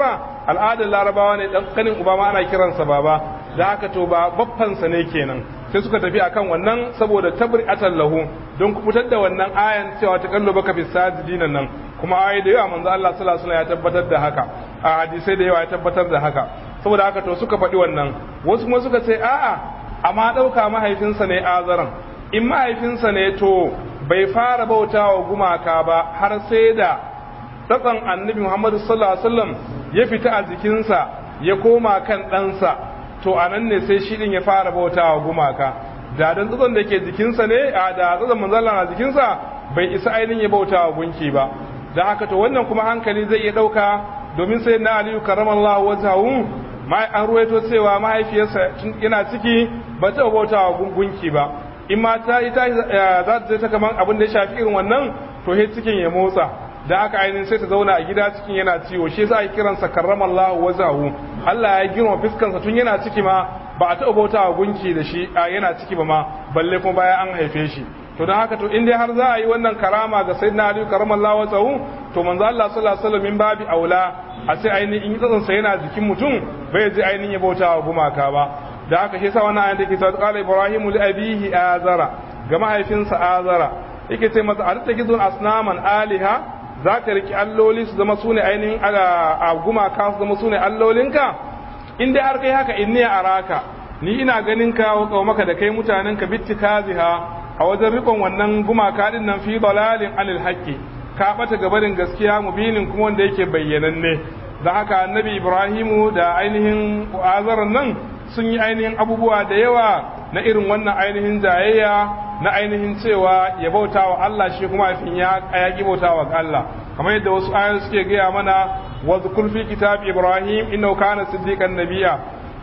al'adar larabawa ne dan kanin uba ma ana kiransa baba da haka to ba baffansa ne kenan sai suka tafi akan wannan saboda tabri'atan lahu don kubutar da wannan ayan cewa ta kallo baka fi sajidin nan kuma ayi da yawa manzo Allah sallallahu alaihi wasallam ya tabbatar da haka a hadisai da yawa ya tabbatar da haka saboda haka to suka faɗi wannan wasu kuma suka ce a'a amma ɗauka mahaifinsa ne azaran in mahaifinsa ne to bai fara bautawa gumaka ba har sai da tsatsan annabi Muhammadu sallallahu alaihi wasallam ya fita a jikinsa ya koma kan ɗansa to a nan ne sai shi din ya fara bautawa gumaka da dan tsatsan da ke jikinsa ne a da tsatsan manzala na jikinsa bai isa ainihin ya bautawa gunki ba da haka to wannan kuma hankali zai iya ɗauka domin sai na aliyu karamallahu wajhahu an ruwaito cewa mahaifiyarsa yana ciki ba ta bautawa gungunki ba in ma ta ita za ta je ta kaman abin da ya shafi irin wannan to he cikin ya motsa da haka ainihin sai ta zauna a gida cikin yana ciwo shi yasa ake kiransa karramallahu wazahu Allah ya girma fiskansa tun yana ciki ma ba a taɓa bautawa gunki da shi yana ciki ba ma balle kuma bayan an haife shi to don haka to in dai har za a yi wannan karama ga sayyidina Ali karramallahu wazahu to manzo Allah sallallahu alaihi wasallam min babi aula a sai ainihin in tsatsansa yana jikin mutum bai je ainihin ya bautawa gumaka ba da haka shi sa wannan ayan take cewa qala ibrahimu li abihi azara ga mahaifinsa azara yake ce masa arta gizun asnaman aliha zaka riki alloli su zama sune ainihin a gumaka su zama sune allolinka in dai har kai haka inni araka ni ina ganin ka wa maka da kai mutanen ka bittikaziha a wajen rikon wannan gumaka din nan fi dalalin anil haqqi ka bata gabarin gaskiya mubinin kuma wanda yake bayyananne da haka annabi ibrahimu da ainihin azaran nan sun yi ainihin abubuwa da yawa na irin wannan ainihin jayayya na ainihin cewa ya bauta wa Allah shi kuma afin ya yaki bauta wa Allah kamar yadda wasu ayoyi suke gaya mana wa zkur fi kitab ibrahim innahu kana siddiqan nabiyya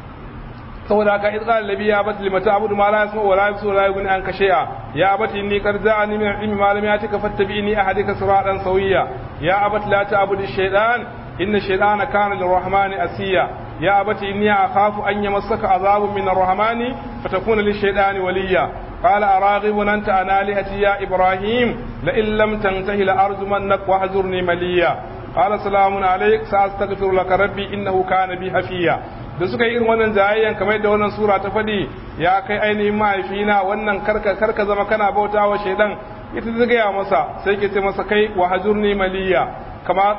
saboda haka idh qala nabi ya bat limata abudu ma la yasma wa la yabsu wa la yughni anka shay'a ya abati inni qad ja'ani min al-ilmi ma lam yatika fattabi'ni ahdika siratan sawiyya ya abati la ta'budu ash-shaytan inna ash-shaytana kana lir-rahmani asiya يا أبت إني أخاف أن يمسك عذاب من الرحمن فتكون للشيطان وليا قال أراغب أنت عن آلهتي يا إبراهيم لئن لم تنته لأرجمنك واهجرني مليا قال سلام عليك سأستغفر لك ربي إنه كان بي حفيا da suka yi irin wannan jayayyan kamar yadda wannan sura ta faɗi ya kai ainihin mahaifina wannan karka karka zama kana bauta wa shaidan ita ta gaya masa sai ke ce masa kai wa hajurni maliya kama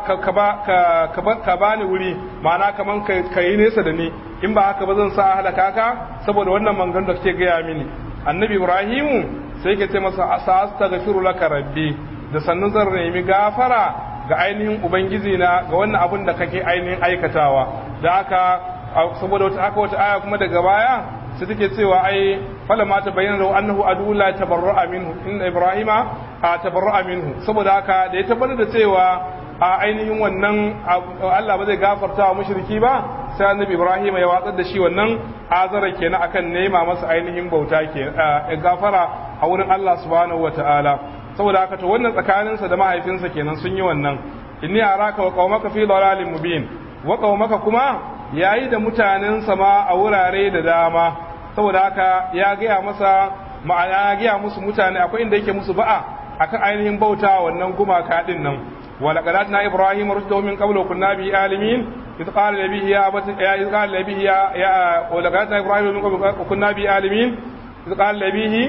ka ba ni wuri ma'ana kaman ka yi nesa da ni in ba haka ba zan sa halaka ka saboda wannan mangan da kake gaya mini annabi ibrahimu sai ke ce masa astaghfiru laka rabbi da sannan zan nemi gafara ga ainihin ubangiji na ga wannan abin da kake ainihin aikatawa da haka saboda wata aka wata aya kuma daga baya sai take cewa ai fala ma tabayyana lahu annahu adu la tabarra'a minhu inna ibrahima tabarra'a minhu saboda haka da ya tabbatar da cewa a ainihin wannan Allah ba zai gafarta wa mushriki ba sai annabi Ibrahim ya watsar da shi wannan azara kenan akan nema masa ainihin bauta ke gafara a wurin Allah subhanahu wataala saboda haka to wannan tsakaninsa da mahaifinsa kenan sun yi wannan inni araka wa qaumaka fi dalalin mubin wa qaumaka kuma yayi da mutanensa ma a wurare da dama saboda haka ya gaya masa ma'ana ya gaya musu mutane akwai inda yake musu ba'a akan ainihin bauta wannan gumaka din nan ولقد اتنا ابراهيم رشده من قبل وكنا به عالمين اذ قال لابيه يا ابت يا اذ قال لابيه يا, يا ولقد اتنا ابراهيم من قبل وكنا به عالمين اذ قال لابيه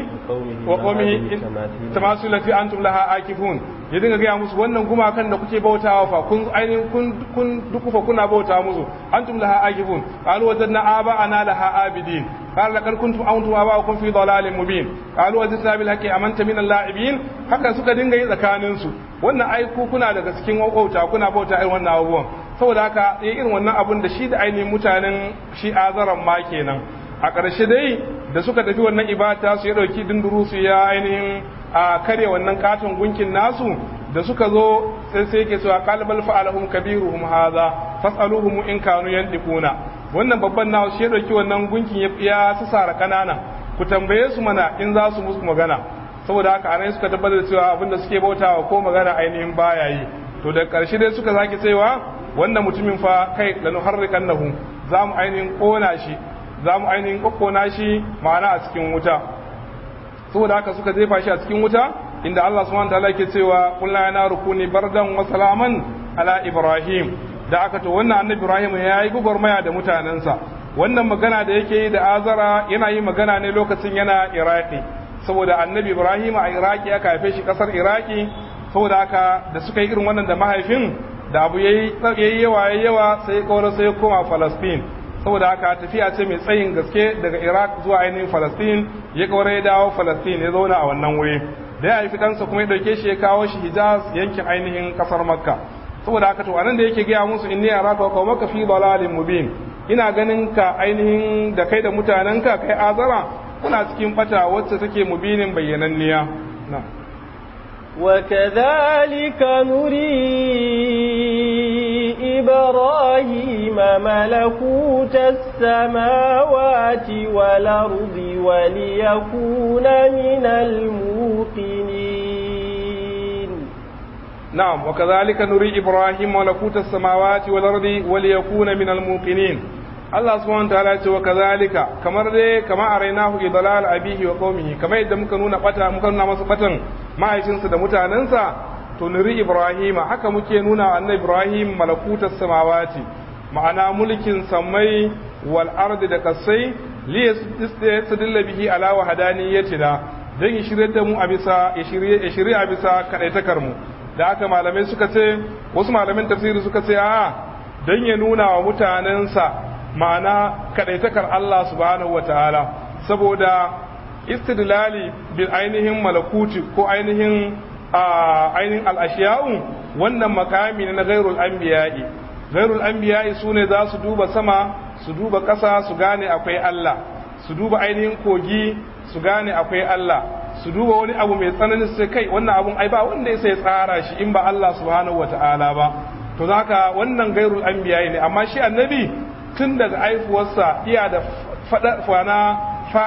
وقومه تماثل التي انتم لها عاكفون ya dinga gaya musu wannan gumakan da kuke bautawa fa kun ainihin kun kun dukufa kuna bauta musu antum laha akifun qalu wajadna aba ana laha abidin qala laqad kuntum antum aba'ukum fi dalalin mubin qalu wajadna bil haqqi amanta min al-la'ibin haka suka dinga yi tsakanin su wannan ai ku kuna daga cikin wauta kuna bauta irin wannan abubuwan saboda haka yi irin wannan abun da shi da ainihin mutanen shi azaran ma kenan a ƙarshe dai da suka tafi wannan ibata su ya ɗauki dinduru su ya ainihin a karya wannan katon gunkin nasu da suka zo sai sai yake cewa qalbal fa'alahum kabiruhum hadha fas'aluhum in kanu yandiquna wannan babban nasu shi ya ɗauki wannan gunkin ya susara kanana ku tambaye su mana in za su musu magana saboda haka anan suka tabbatar da cewa abinda suke bautawa ko magana ainihin baya yi to da ƙarshe dai suka sake cewa wannan mutumin fa kai lanuharrikannahu za mu ainihin kona shi za mu ainihin kokkona shi ma'ana a cikin wuta saboda haka suka jefa shi a cikin wuta inda Allah subhanahu wataala yake cewa qul la naru kuni bardan wa salaman ala ibrahim da aka to wannan annabi Ibrahim ya yi gwagwarmaya da mutanensa wannan magana da yake yi da azara yana yi magana ne lokacin yana iraki saboda annabi Ibrahim a iraki aka haife shi kasar iraki saboda haka da suka yi irin wannan da mahaifin da abu yayi yawa yayi yawa sai kawar sai koma Palestine saboda haka tafiya ce mai tsayin gaske daga Iraq zuwa ainihin Palestine ya kawar ya dawo Palestine ya zauna a wannan wuri da ya haifi ɗansa kuma ya ɗauke shi ya kawo shi Hijaz yankin ainihin ƙasar Makka saboda haka to anan da yake gaya musu inni araka wa qaumaka fi dalalin mubin ina ganin ka ainihin da kai da mutanenka kai azara kuna cikin bata wacce take mubinin bayyananniya na وكذلك نري إبراهيم ملكوت السماوات والأرض وليكون من الموقنين نعم وكذلك نري إبراهيم ملكوت السماوات والأرض وليكون من الموقنين Allah subhanahu wataala ce wa kazalika kamar dai kama arainahu idlal abihi wa qaumihi kamar yadda muka nuna bata muka nuna masa batan mahaifinsa da mutanensa to nuri ibrahima haka muke nuna annabi ibrahim malakutas samawati ma'ana mulkin samai wal ardi da kasai li yastadilla bihi ala wahdaniyatina dan ya shirye da mu a bisa ya shirye ya shirye a bisa kadaitakar mu da haka malamai suka ce wasu malamin tafsiri suka ce a dan ya nuna wa mutanensa ma'ana kadaitakar Allah subhanahu wataala saboda istidlali bil ainihin malakuti ko ainihin ainihin al'ashiya'u wannan makami ne na gairul anbiya'i gairul anbiya'i su ne za su duba sama su duba ƙasa su gane akwai Allah su duba ainihin kogi su gane akwai Allah su duba wani abu mai tsananin sai kai wannan abun ai ba wanda ya sai tsara shi in ba Allah subhanahu wata'ala ba to zaka wannan gairul anbiya'i ne amma shi annabi tun daga aifuwarsa iya da fana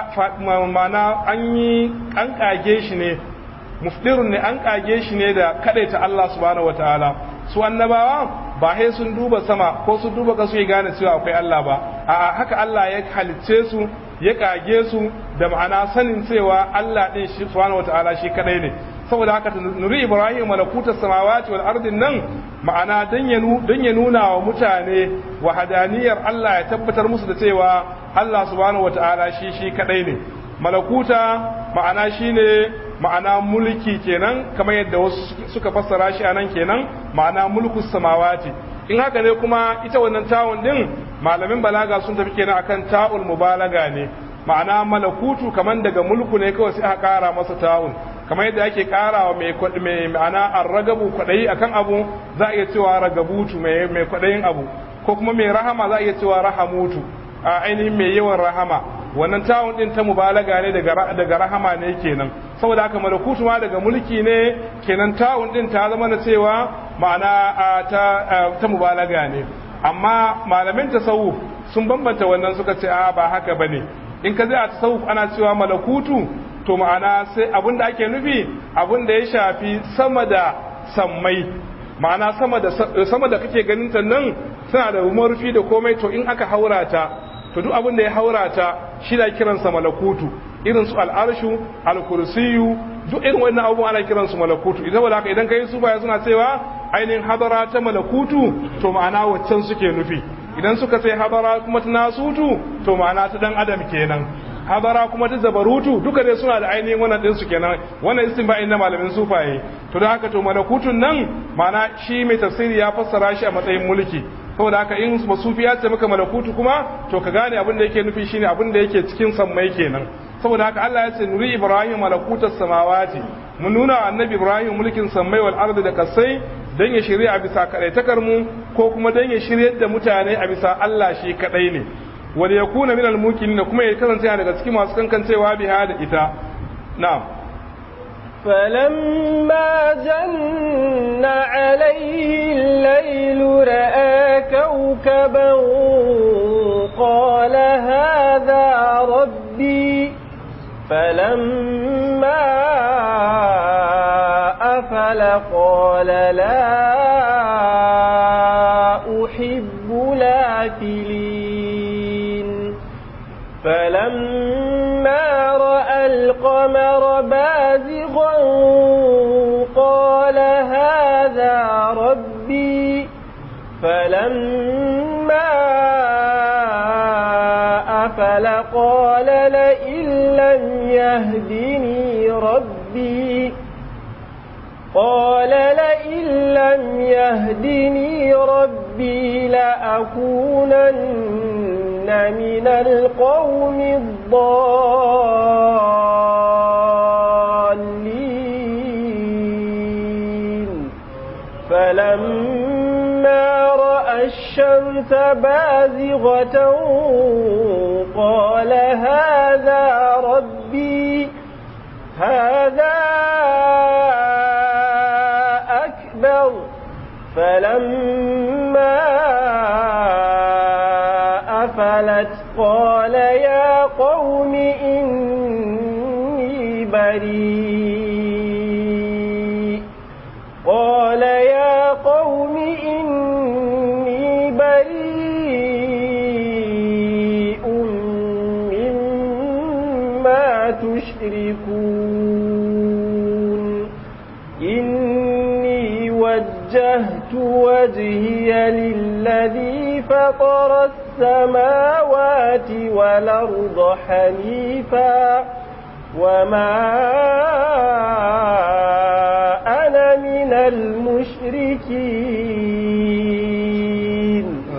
mana an yi an kage shi ne mufdirun ne an kage shi ne da kadaita Allah subhanahu wataala su annabawa ba sai sun duba sama ko sun duba kasu ya gane cewa akwai Allah ba a'a haka Allah ya halicce su ya kage su da ma'ana sanin cewa Allah din shi subhanahu wataala shi kadai ne saboda haka nuri ibrahim malakutas samawati wal ardin nan ma'ana dan ya dan ya nuna wa mutane wahadaniyar Allah ya tabbatar musu da cewa Allah subhanahu wataala shi shi kadai ne malakuta ma'ana shine ma'ana mulki kenan kamar yadda wasu suka fassara shi anan kenan ma'ana mulkus samawati in haka ne kuma ita wannan tawun din malamin balaga sun tafi kenan akan ta'ul mubalaga ne ma'ana malakutu kaman daga mulku ne kawai sai aka kara masa ta'un kamar yadda ake karawa mai mai ma'ana arragabu kwadayi akan abu za a iya cewa ragabutu mai mai kwadayin abu ko kuma mai rahama za a iya cewa rahamutu a ainihin mai yawan rahama wannan tawun din ta mubalaga ne daga daga rahama ne kenan saboda haka malakutu ma daga mulki ne kenan tawun din ta zama na cewa ma'ana ta ta mubalaga ne amma malamin tasawuf sun bambanta wannan suka ce a ba haka bane in ka zai a tasawuf ana cewa malakutu to ma'ana sai abin da ake nufi abin da ya shafi sama da sammai ma'ana sama da sama da kake ganin ta nan suna da rufi da komai to in aka haura ta to duk abin da ya haura ta shi da kiransa malakutu irin su al'arshu al-kursiyu duk irin wannan abubuwan ana kiransu malakutu idan wala haka idan kai su baya suna cewa ainihin hadara ta malakutu to ma'ana waccan suke nufi idan suka sai hadara kuma ta nasutu to ma'ana ta dan adam kenan hadara kuma ta zabarutu duka dai suna da ainihin wannan din su kenan wannan istinba'i na malamin sufaye to da haka to malakutun nan ma'ana shi mai tafsiri ya fassara shi a matsayin mulki saboda haka in masufi ya ce maka malakutu kuma to ka gane abin da yake nufi shine abin da yake cikin sammai kenan saboda haka Allah ya ce nuri ibrahim malakutas samawati mun nuna annabi ibrahim mulkin sammai wal ardi da kasai dan ya shirya a bisa kadaitakar mu ko kuma dan ya shiryar da mutane a bisa Allah shi kadai ne wal yakuna minal mukinin kuma ya kasance daga cikin masu kankancewa biha da ita na'am فلما جن عليه الليل رأى كوكبا قال هذا ربي فلما أفل قال لا أحب لافلين فلما رأى القمر بازغا قال هذا ربي فلما فلما أفل قال لئن لم يهدني ربي قال لئن لم يهدني ربي لأكونن من القوم الضالين فلما رأى الشمس بازغة قال هذا ربي هذا أكبر فلما أفلت قال يا قوم إني بريء قال يا قوم إني بريء مما تشركون إني وجهت وجهي للذي فطر السماوات والأرض حنيفا وما أنا من المشركين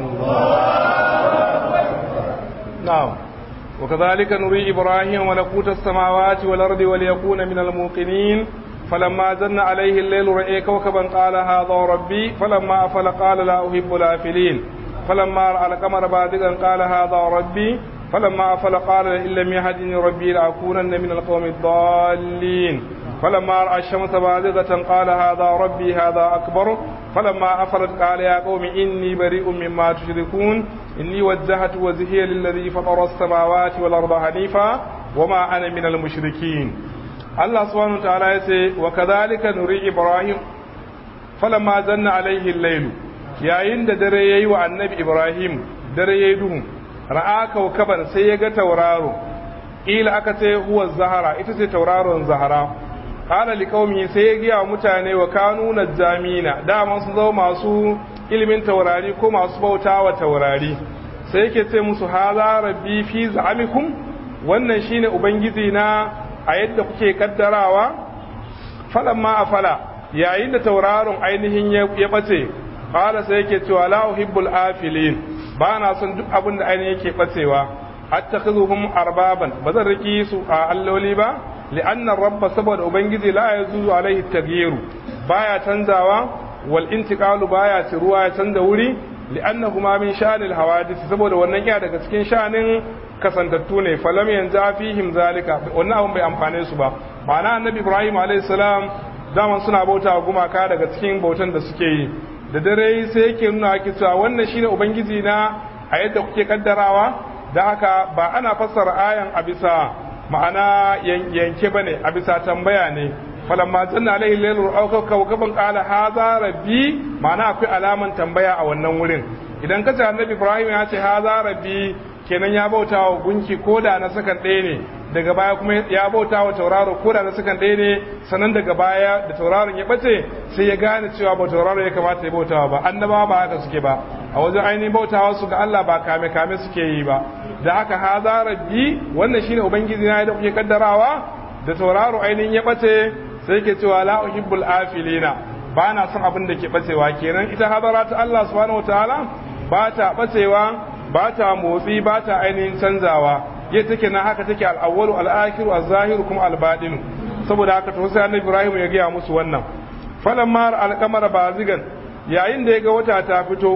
نعم وكذلك نري إبراهيم ملكوت السماوات والأرض وليكون من الموقنين فلما زن عليه الليل رأي كوكبا قال هذا ربي فلما أفل قال لا أحب الآفلين فلما رأى القمر بازغا قال هذا ربي فلما أفل قال إن لم يهدني ربي لأكونن من القوم الضالين فلما رأى الشمس بازغة قال هذا ربي هذا أكبر فلما أفلت قال يا قوم إني بريء مما تشركون إني وجهت وجهي للذي فطر السماوات والأرض حنيفا وما أنا من المشركين الله سبحانه وتعالى يقول وكذلك نري إبراهيم فلما زن عليه الليل yayin da dare yayi wa annabi Ibrahim dare yayi duhu ra'a kaukaban sai ya ga tauraro ila aka ce huwa zahara ita ce tauraron zahara qala liqaumi sai ya giya mutane wa kanu najamina dama sun zama masu ilimin taurari ko masu bautawa taurari sai yake ce musu haza rabbi fi za'amikum wannan shine ubangiji na a yadda kuke kaddarawa falamma afala yayin da tauraron ainihin ya bace qala sai yake cewa la uhibbul afilin ba na son duk abin da ainihin yake bacewa attakhizuhum arbaban bazan riki su a alloli ba li'anna rabba saboda ubangiji la yazuzu alaihi taghyiru baya canzawa wal intiqalu baya tiruwa ya canza wuri li'annahuma min sha'anil hawadith saboda wannan iya daga cikin sha'anin kasantattu ne falam yanja fihim zalika wannan abin bai amfane su ba ma'ana annabi ibrahim alayhi salam zaman suna bauta wa gumaka daga cikin bautan da suke yi da dare sai yake nuna ake cewa wannan shine ubangiji na a yadda kuke kaddarawa da haka ba ana fassara ayan a bisa ma'ana yanke bane a bisa tambaya ne falamma janna alaihi lailu auka kawkaban qala hadha rabbi ma'ana akwai alaman tambaya a wannan wurin idan kace annabi ibrahim ya ce hadha rabbi kenan ya bauta wa gunki ko da na sakan ɗaya ne daga baya kuma ya bauta wa tauraro ko da na sakan ɗaya ne sannan daga baya da tauraron ya bace sai ya gane cewa ba tauraro ya kamata ya bautawa ba annabawa ba haka suke ba a wajen ainihin bautawa su ga Allah ba kame kame suke yi ba da haka haza rabbi wannan shine ubangiji na da kuke kaddarawa da tauraro ainihin ya bace sai yake cewa la uhibbul afilina ba na son abin da ke bacewa kenan ita hadara ta Allah subhanahu wataala ba ta bacewa ba ta motsi ba ta ainihin canzawa ya take na haka take al'awwalu al'akhiru az-zahiru kuma al-batinu saboda haka to sai annabi Ibrahim ya gaya musu wannan falamma al-qamara bazigan yayin da ya ga wata ta fito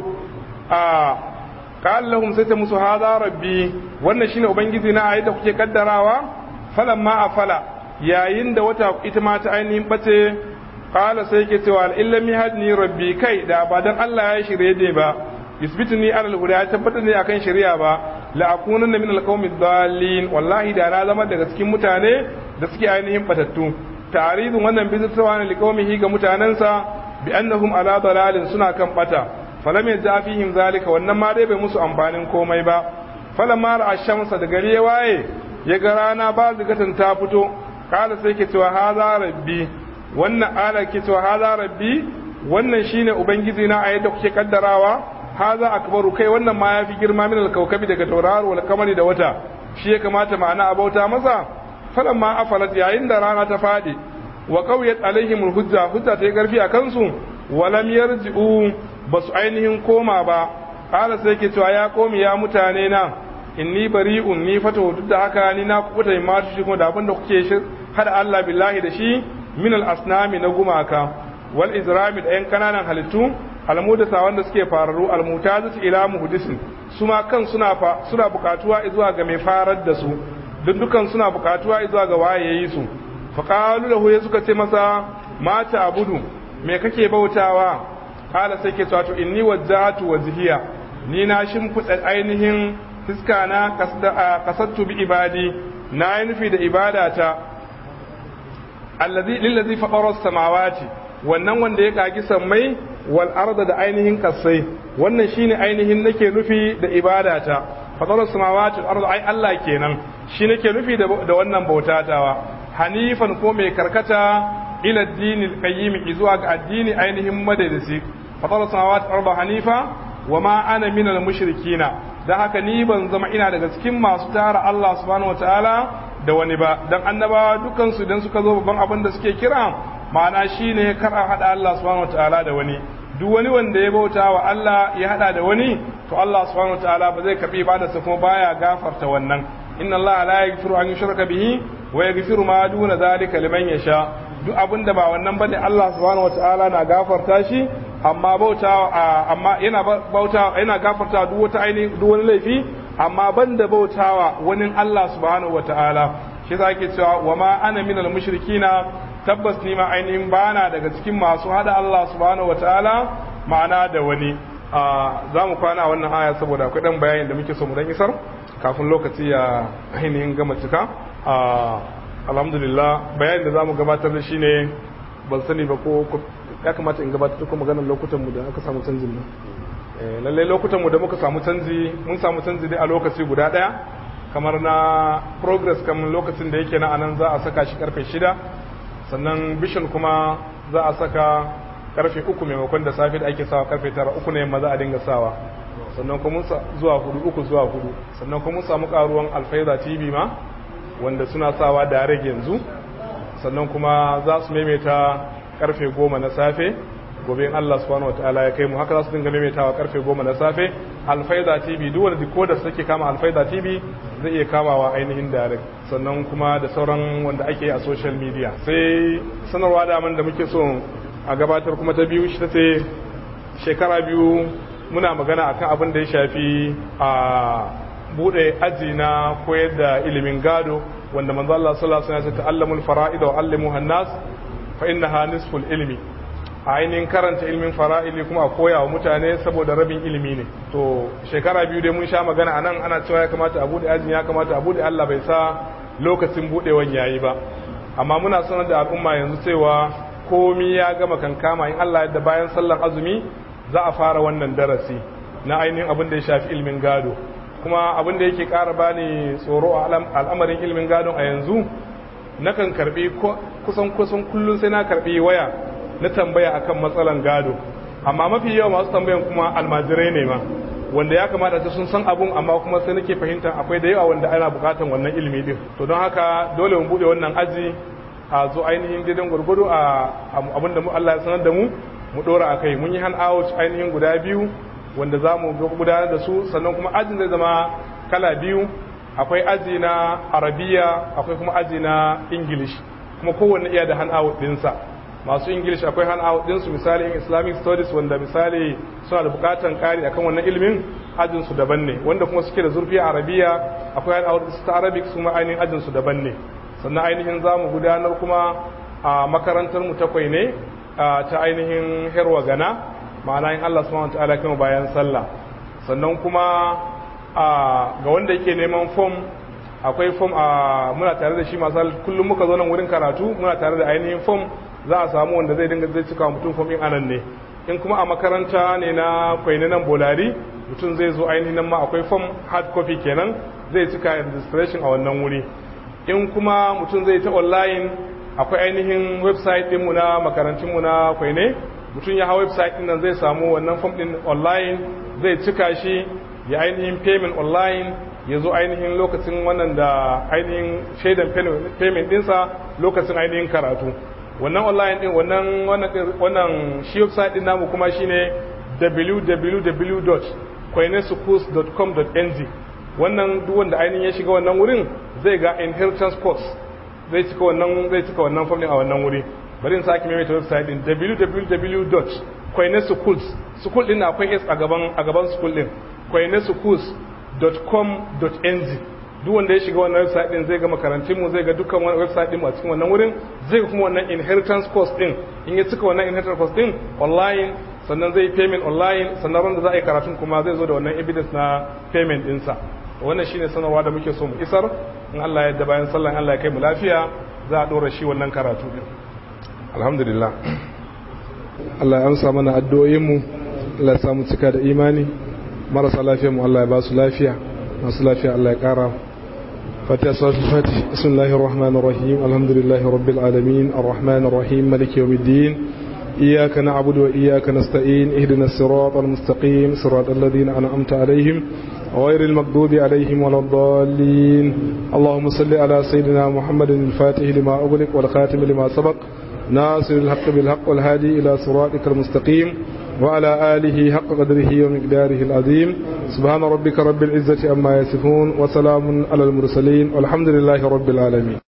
a qala lahum sai ta musu hadha rabbi wannan shine ubangiji na ayi da kuke kaddarawa falamma afala yayin da wata ita ma ta ainihin bace qala sai yake cewa illam yahdini rabbi kai da ba dan Allah ya shirye ne ba yusbituni ala al-huda ya tabbatar ne akan shari'a ba la akunanna min al-qaumi dhalin wallahi da na zama daga cikin mutane da suke ainihin batattu ta'ridun wannan bizitrawa ne liqaumihi ga mutanansa bi annahum ala dalalin suna kan bata falam yaja fihim zalika wannan ma dai bai musu amfanin komai ba falamma ra'a shamsa da gari ya waye ya ga rana ba zigatan ta fito kala sai ke cewa haza rabbi wannan ala ke cewa haza rabbi wannan shine ubangiji na a yadda kuke kaddarawa haza akbaru kai wannan ma yafi girma min alkawkabi daga tauraro wal kamari da wata shi ya kamata ma'ana a bauta masa falan ma afalat yayin da rana ta fadi wa qawiyat alaihim alhujja hujja ta yi karfi a kansu walam yarji'u basu ainihin koma ba kala sai ke cewa ya komi ya mutane na inni bari'un ni fata duk da haka ni na kubuta ma shi kuma da abin da kuke hada Allah billahi da shi min al-asnami na gumaka wal izrami da yan kananan halittu almudasa wanda suke fararu almutazat ila muhdisin su ma kan suna suna bukatuwa zuwa ga mai farar da su duk dukan suna bukatuwa zuwa ga waye yayi su fa qalu lahu ya suka ce masa ma ta abudu me kake bautawa kala sai ke to inni wajjahatu wajhiya ni na shimfiɗa ainihin fiska na kasattu bi ibadi na yi nufi da ibadata allazi lillazi faqara samawati wannan wanda ya kagi sammai wal arda da ainihin kasai wannan shine ainihin nake nufi da ibadata faqara samawati wal arda ai Allah kenan shi nake nufi da wannan bautatawa hanifan ko mai karkata ila addinil qayyim zuwa ga addini ainihin madadisi faqara samawati wal arda hanifa wa ma ana minal mushrikina dan haka ni ban zama ina daga cikin masu tara Allah subhanahu wataala da wani ba dan annabawa dukan su idan suka zo babban abin da suke kira ma'ana shine kar a hada Allah subhanahu wataala da wani duk wani wanda ya bauta wa Allah ya hada da wani to Allah subhanahu wataala ba zai karbi ibadarsa kuma baya gafarta wannan inna Allah la yaghfiru an yushraka bihi wa yaghfiru ma duna zalika liman yasha duk abin da ba wannan bane Allah subhanahu wataala na gafarta shi amma bauta amma yana bauta yana gafarta duk wata ainihin duk wani laifi amma banda bautawa wani Allah subhanahu wataala shi yasa ake cewa wa ma ana minal mushrikina tabbas ni ma ainihin bana daga cikin masu hada Allah subhanahu wataala ma'ana da wani za mu kwana a wannan aya saboda akwai dan bayanin da muke so mu dan isar kafin lokaci ya ainihin gama cika alhamdulillah bayanin da za mu gabatar da shi ne ban sani ba ko ya kamata in gabatar da kuma maganar lokutan mu da aka samu canjin nan lallai lokutan mu da muka samu canji mun samu canji dai a lokaci guda daya kamar na progress kamar lokacin da yake na anan za a saka shi karfe shida sannan vision kuma za a saka karfe uku maimakon da safe da ake sawa karfe tara uku na yamma za a dinga sawa sannan kuma zuwa hudu uku zuwa hudu sannan kuma mun samu karuwan alfaida tv ma wanda suna sawa da rage yanzu sannan kuma za su maimaita karfe goma na safe gobe in Allah subhanahu wataala ya kai mu haka za su dinga maimaitawa karfe goma na safe alfaida tv duk wanda decoder suke kama alfaida tv zai iya kamawa ainihin direct sannan kuma da sauran wanda ake a social media sai sanarwa da da muke so a gabatar kuma ta biyu shi ta ce shekara biyu muna magana akan abin da ya shafi a bude aji na koyar da ilimin gado wanda manzo Allah sallallahu alaihi wasallam ya ce ta'allamul fara'id wa 'allimuha an-nas fa innaha nisful ilmi a ainihin karanta ilimin fara'ili kuma a koya wa mutane saboda rabin ilimi ne to shekara biyu dai mun sha magana anan ana cewa ya kamata a bude ajin ya kamata a bude Allah bai sa lokacin budewan yayi ba amma muna sanar da al'umma yanzu cewa komi ya gama kankama in Allah yadda bayan sallar azumi za a fara wannan darasi na ainihin abin da ya shafi ilimin gado kuma abin da yake ƙara bani tsoro a al'amarin ilimin gadon a yanzu nakan karbi kusan kusan kullum sai na karbi waya na tambaya akan matsalan gado amma mafi yawa masu tambayan kuma almajirai ne ma wanda ya kamata ta sun san abun amma kuma sai nake fahimta akwai da yawa wanda ana bukatan wannan ilimi din to don haka dole mu bude wannan aji a zo ainihin gidan gurgudu a abin da Allah ya sanar da mu mu dora a kai mun yi hand out ainihin guda biyu wanda za mu gudanar da su sannan kuma ajin zai zama kala biyu akwai aji na arabiya akwai kuma aji na english kuma kowanne iya da hand out dinsa masu english akwai hand out dinsu misali in islamic studies wanda misali suna da bukatan kari akan wannan ilimin ajin su daban ne wanda kuma suke da zurfi a arabiya akwai hand out ta arabic su ma ainihin ajin su daban ne sannan ainihin za mu gudanar kuma a makarantar mu takwai ne ta ainihin herwa gana ma'ana in Allah subhanahu wataala kuma bayan sallah sannan kuma ga wanda yake neman form akwai form a muna tare da shi masu kullum muka zo nan wurin karatu muna tare da ainihin form za a samu wanda zai dinga zai cika mutum form in anan ne in kuma a makaranta ne na kwaini nan bolari mutum zai zo ainihin nan ma akwai form hard copy kenan zai cika registration a wannan wuri in kuma mutum zai ta online akwai ainihin website ɗinmu na makarantunmu na kwaine mutum ya hawa website din nan zai samu wannan form din online zai cika shi ya ainihin payment online ya zo ainihin lokacin wannan da ainihin shaidan payment dinsa lokacin ainihin karatu wannan online din wannan wannan shi website din namu kuma shine www.koinesukus.com.ng wannan duk wanda ainihin ya shiga wannan wurin zai ga inheritance course zai cika wannan zai cika wannan form din a wannan wuri bari in sake maimaita website din www.koinesukus school din akwai s a gaban a gaban school din koinesukus.com.ng duk wanda ya shiga wannan website din zai ga makarantun mu zai ga dukkan wannan website din a cikin wannan wurin zai ga kuma wannan inheritance course din in ya cika wannan inheritance course din online sannan zai payment online sannan ran da za a yi karatun kuma zai zo da wannan evidence na payment dinsa wannan shine sanarwa da muke so mu isar in Allah ya yarda bayan sallan Allah ya kai mu lafiya za a dora shi wannan karatu din alhamdulillah Allah ya amsa mana addu'o'in mu Allah ya samu cika da imani marasa lafiya mu Allah ya ba su lafiya masu lafiya Allah ya kara فاتحة صلاة الفاتح بسم الله الرحمن الرحيم الحمد لله رب العالمين الرحمن الرحيم ملك يوم الدين إياك نعبد وإياك نستعين اهدنا الصراط المستقيم صراط الذين أنعمت عليهم غير المغضوب عليهم ولا الضالين اللهم صل على سيدنا محمد الفاتح لما أغلق والخاتم لما سبق ناصر الحق بالحق والهادي إلى صراطك المستقيم وعلى آله حق قدره ومقداره العظيم سبحان ربك رب العزة أما يصفون وسلام على المرسلين والحمد لله رب العالمين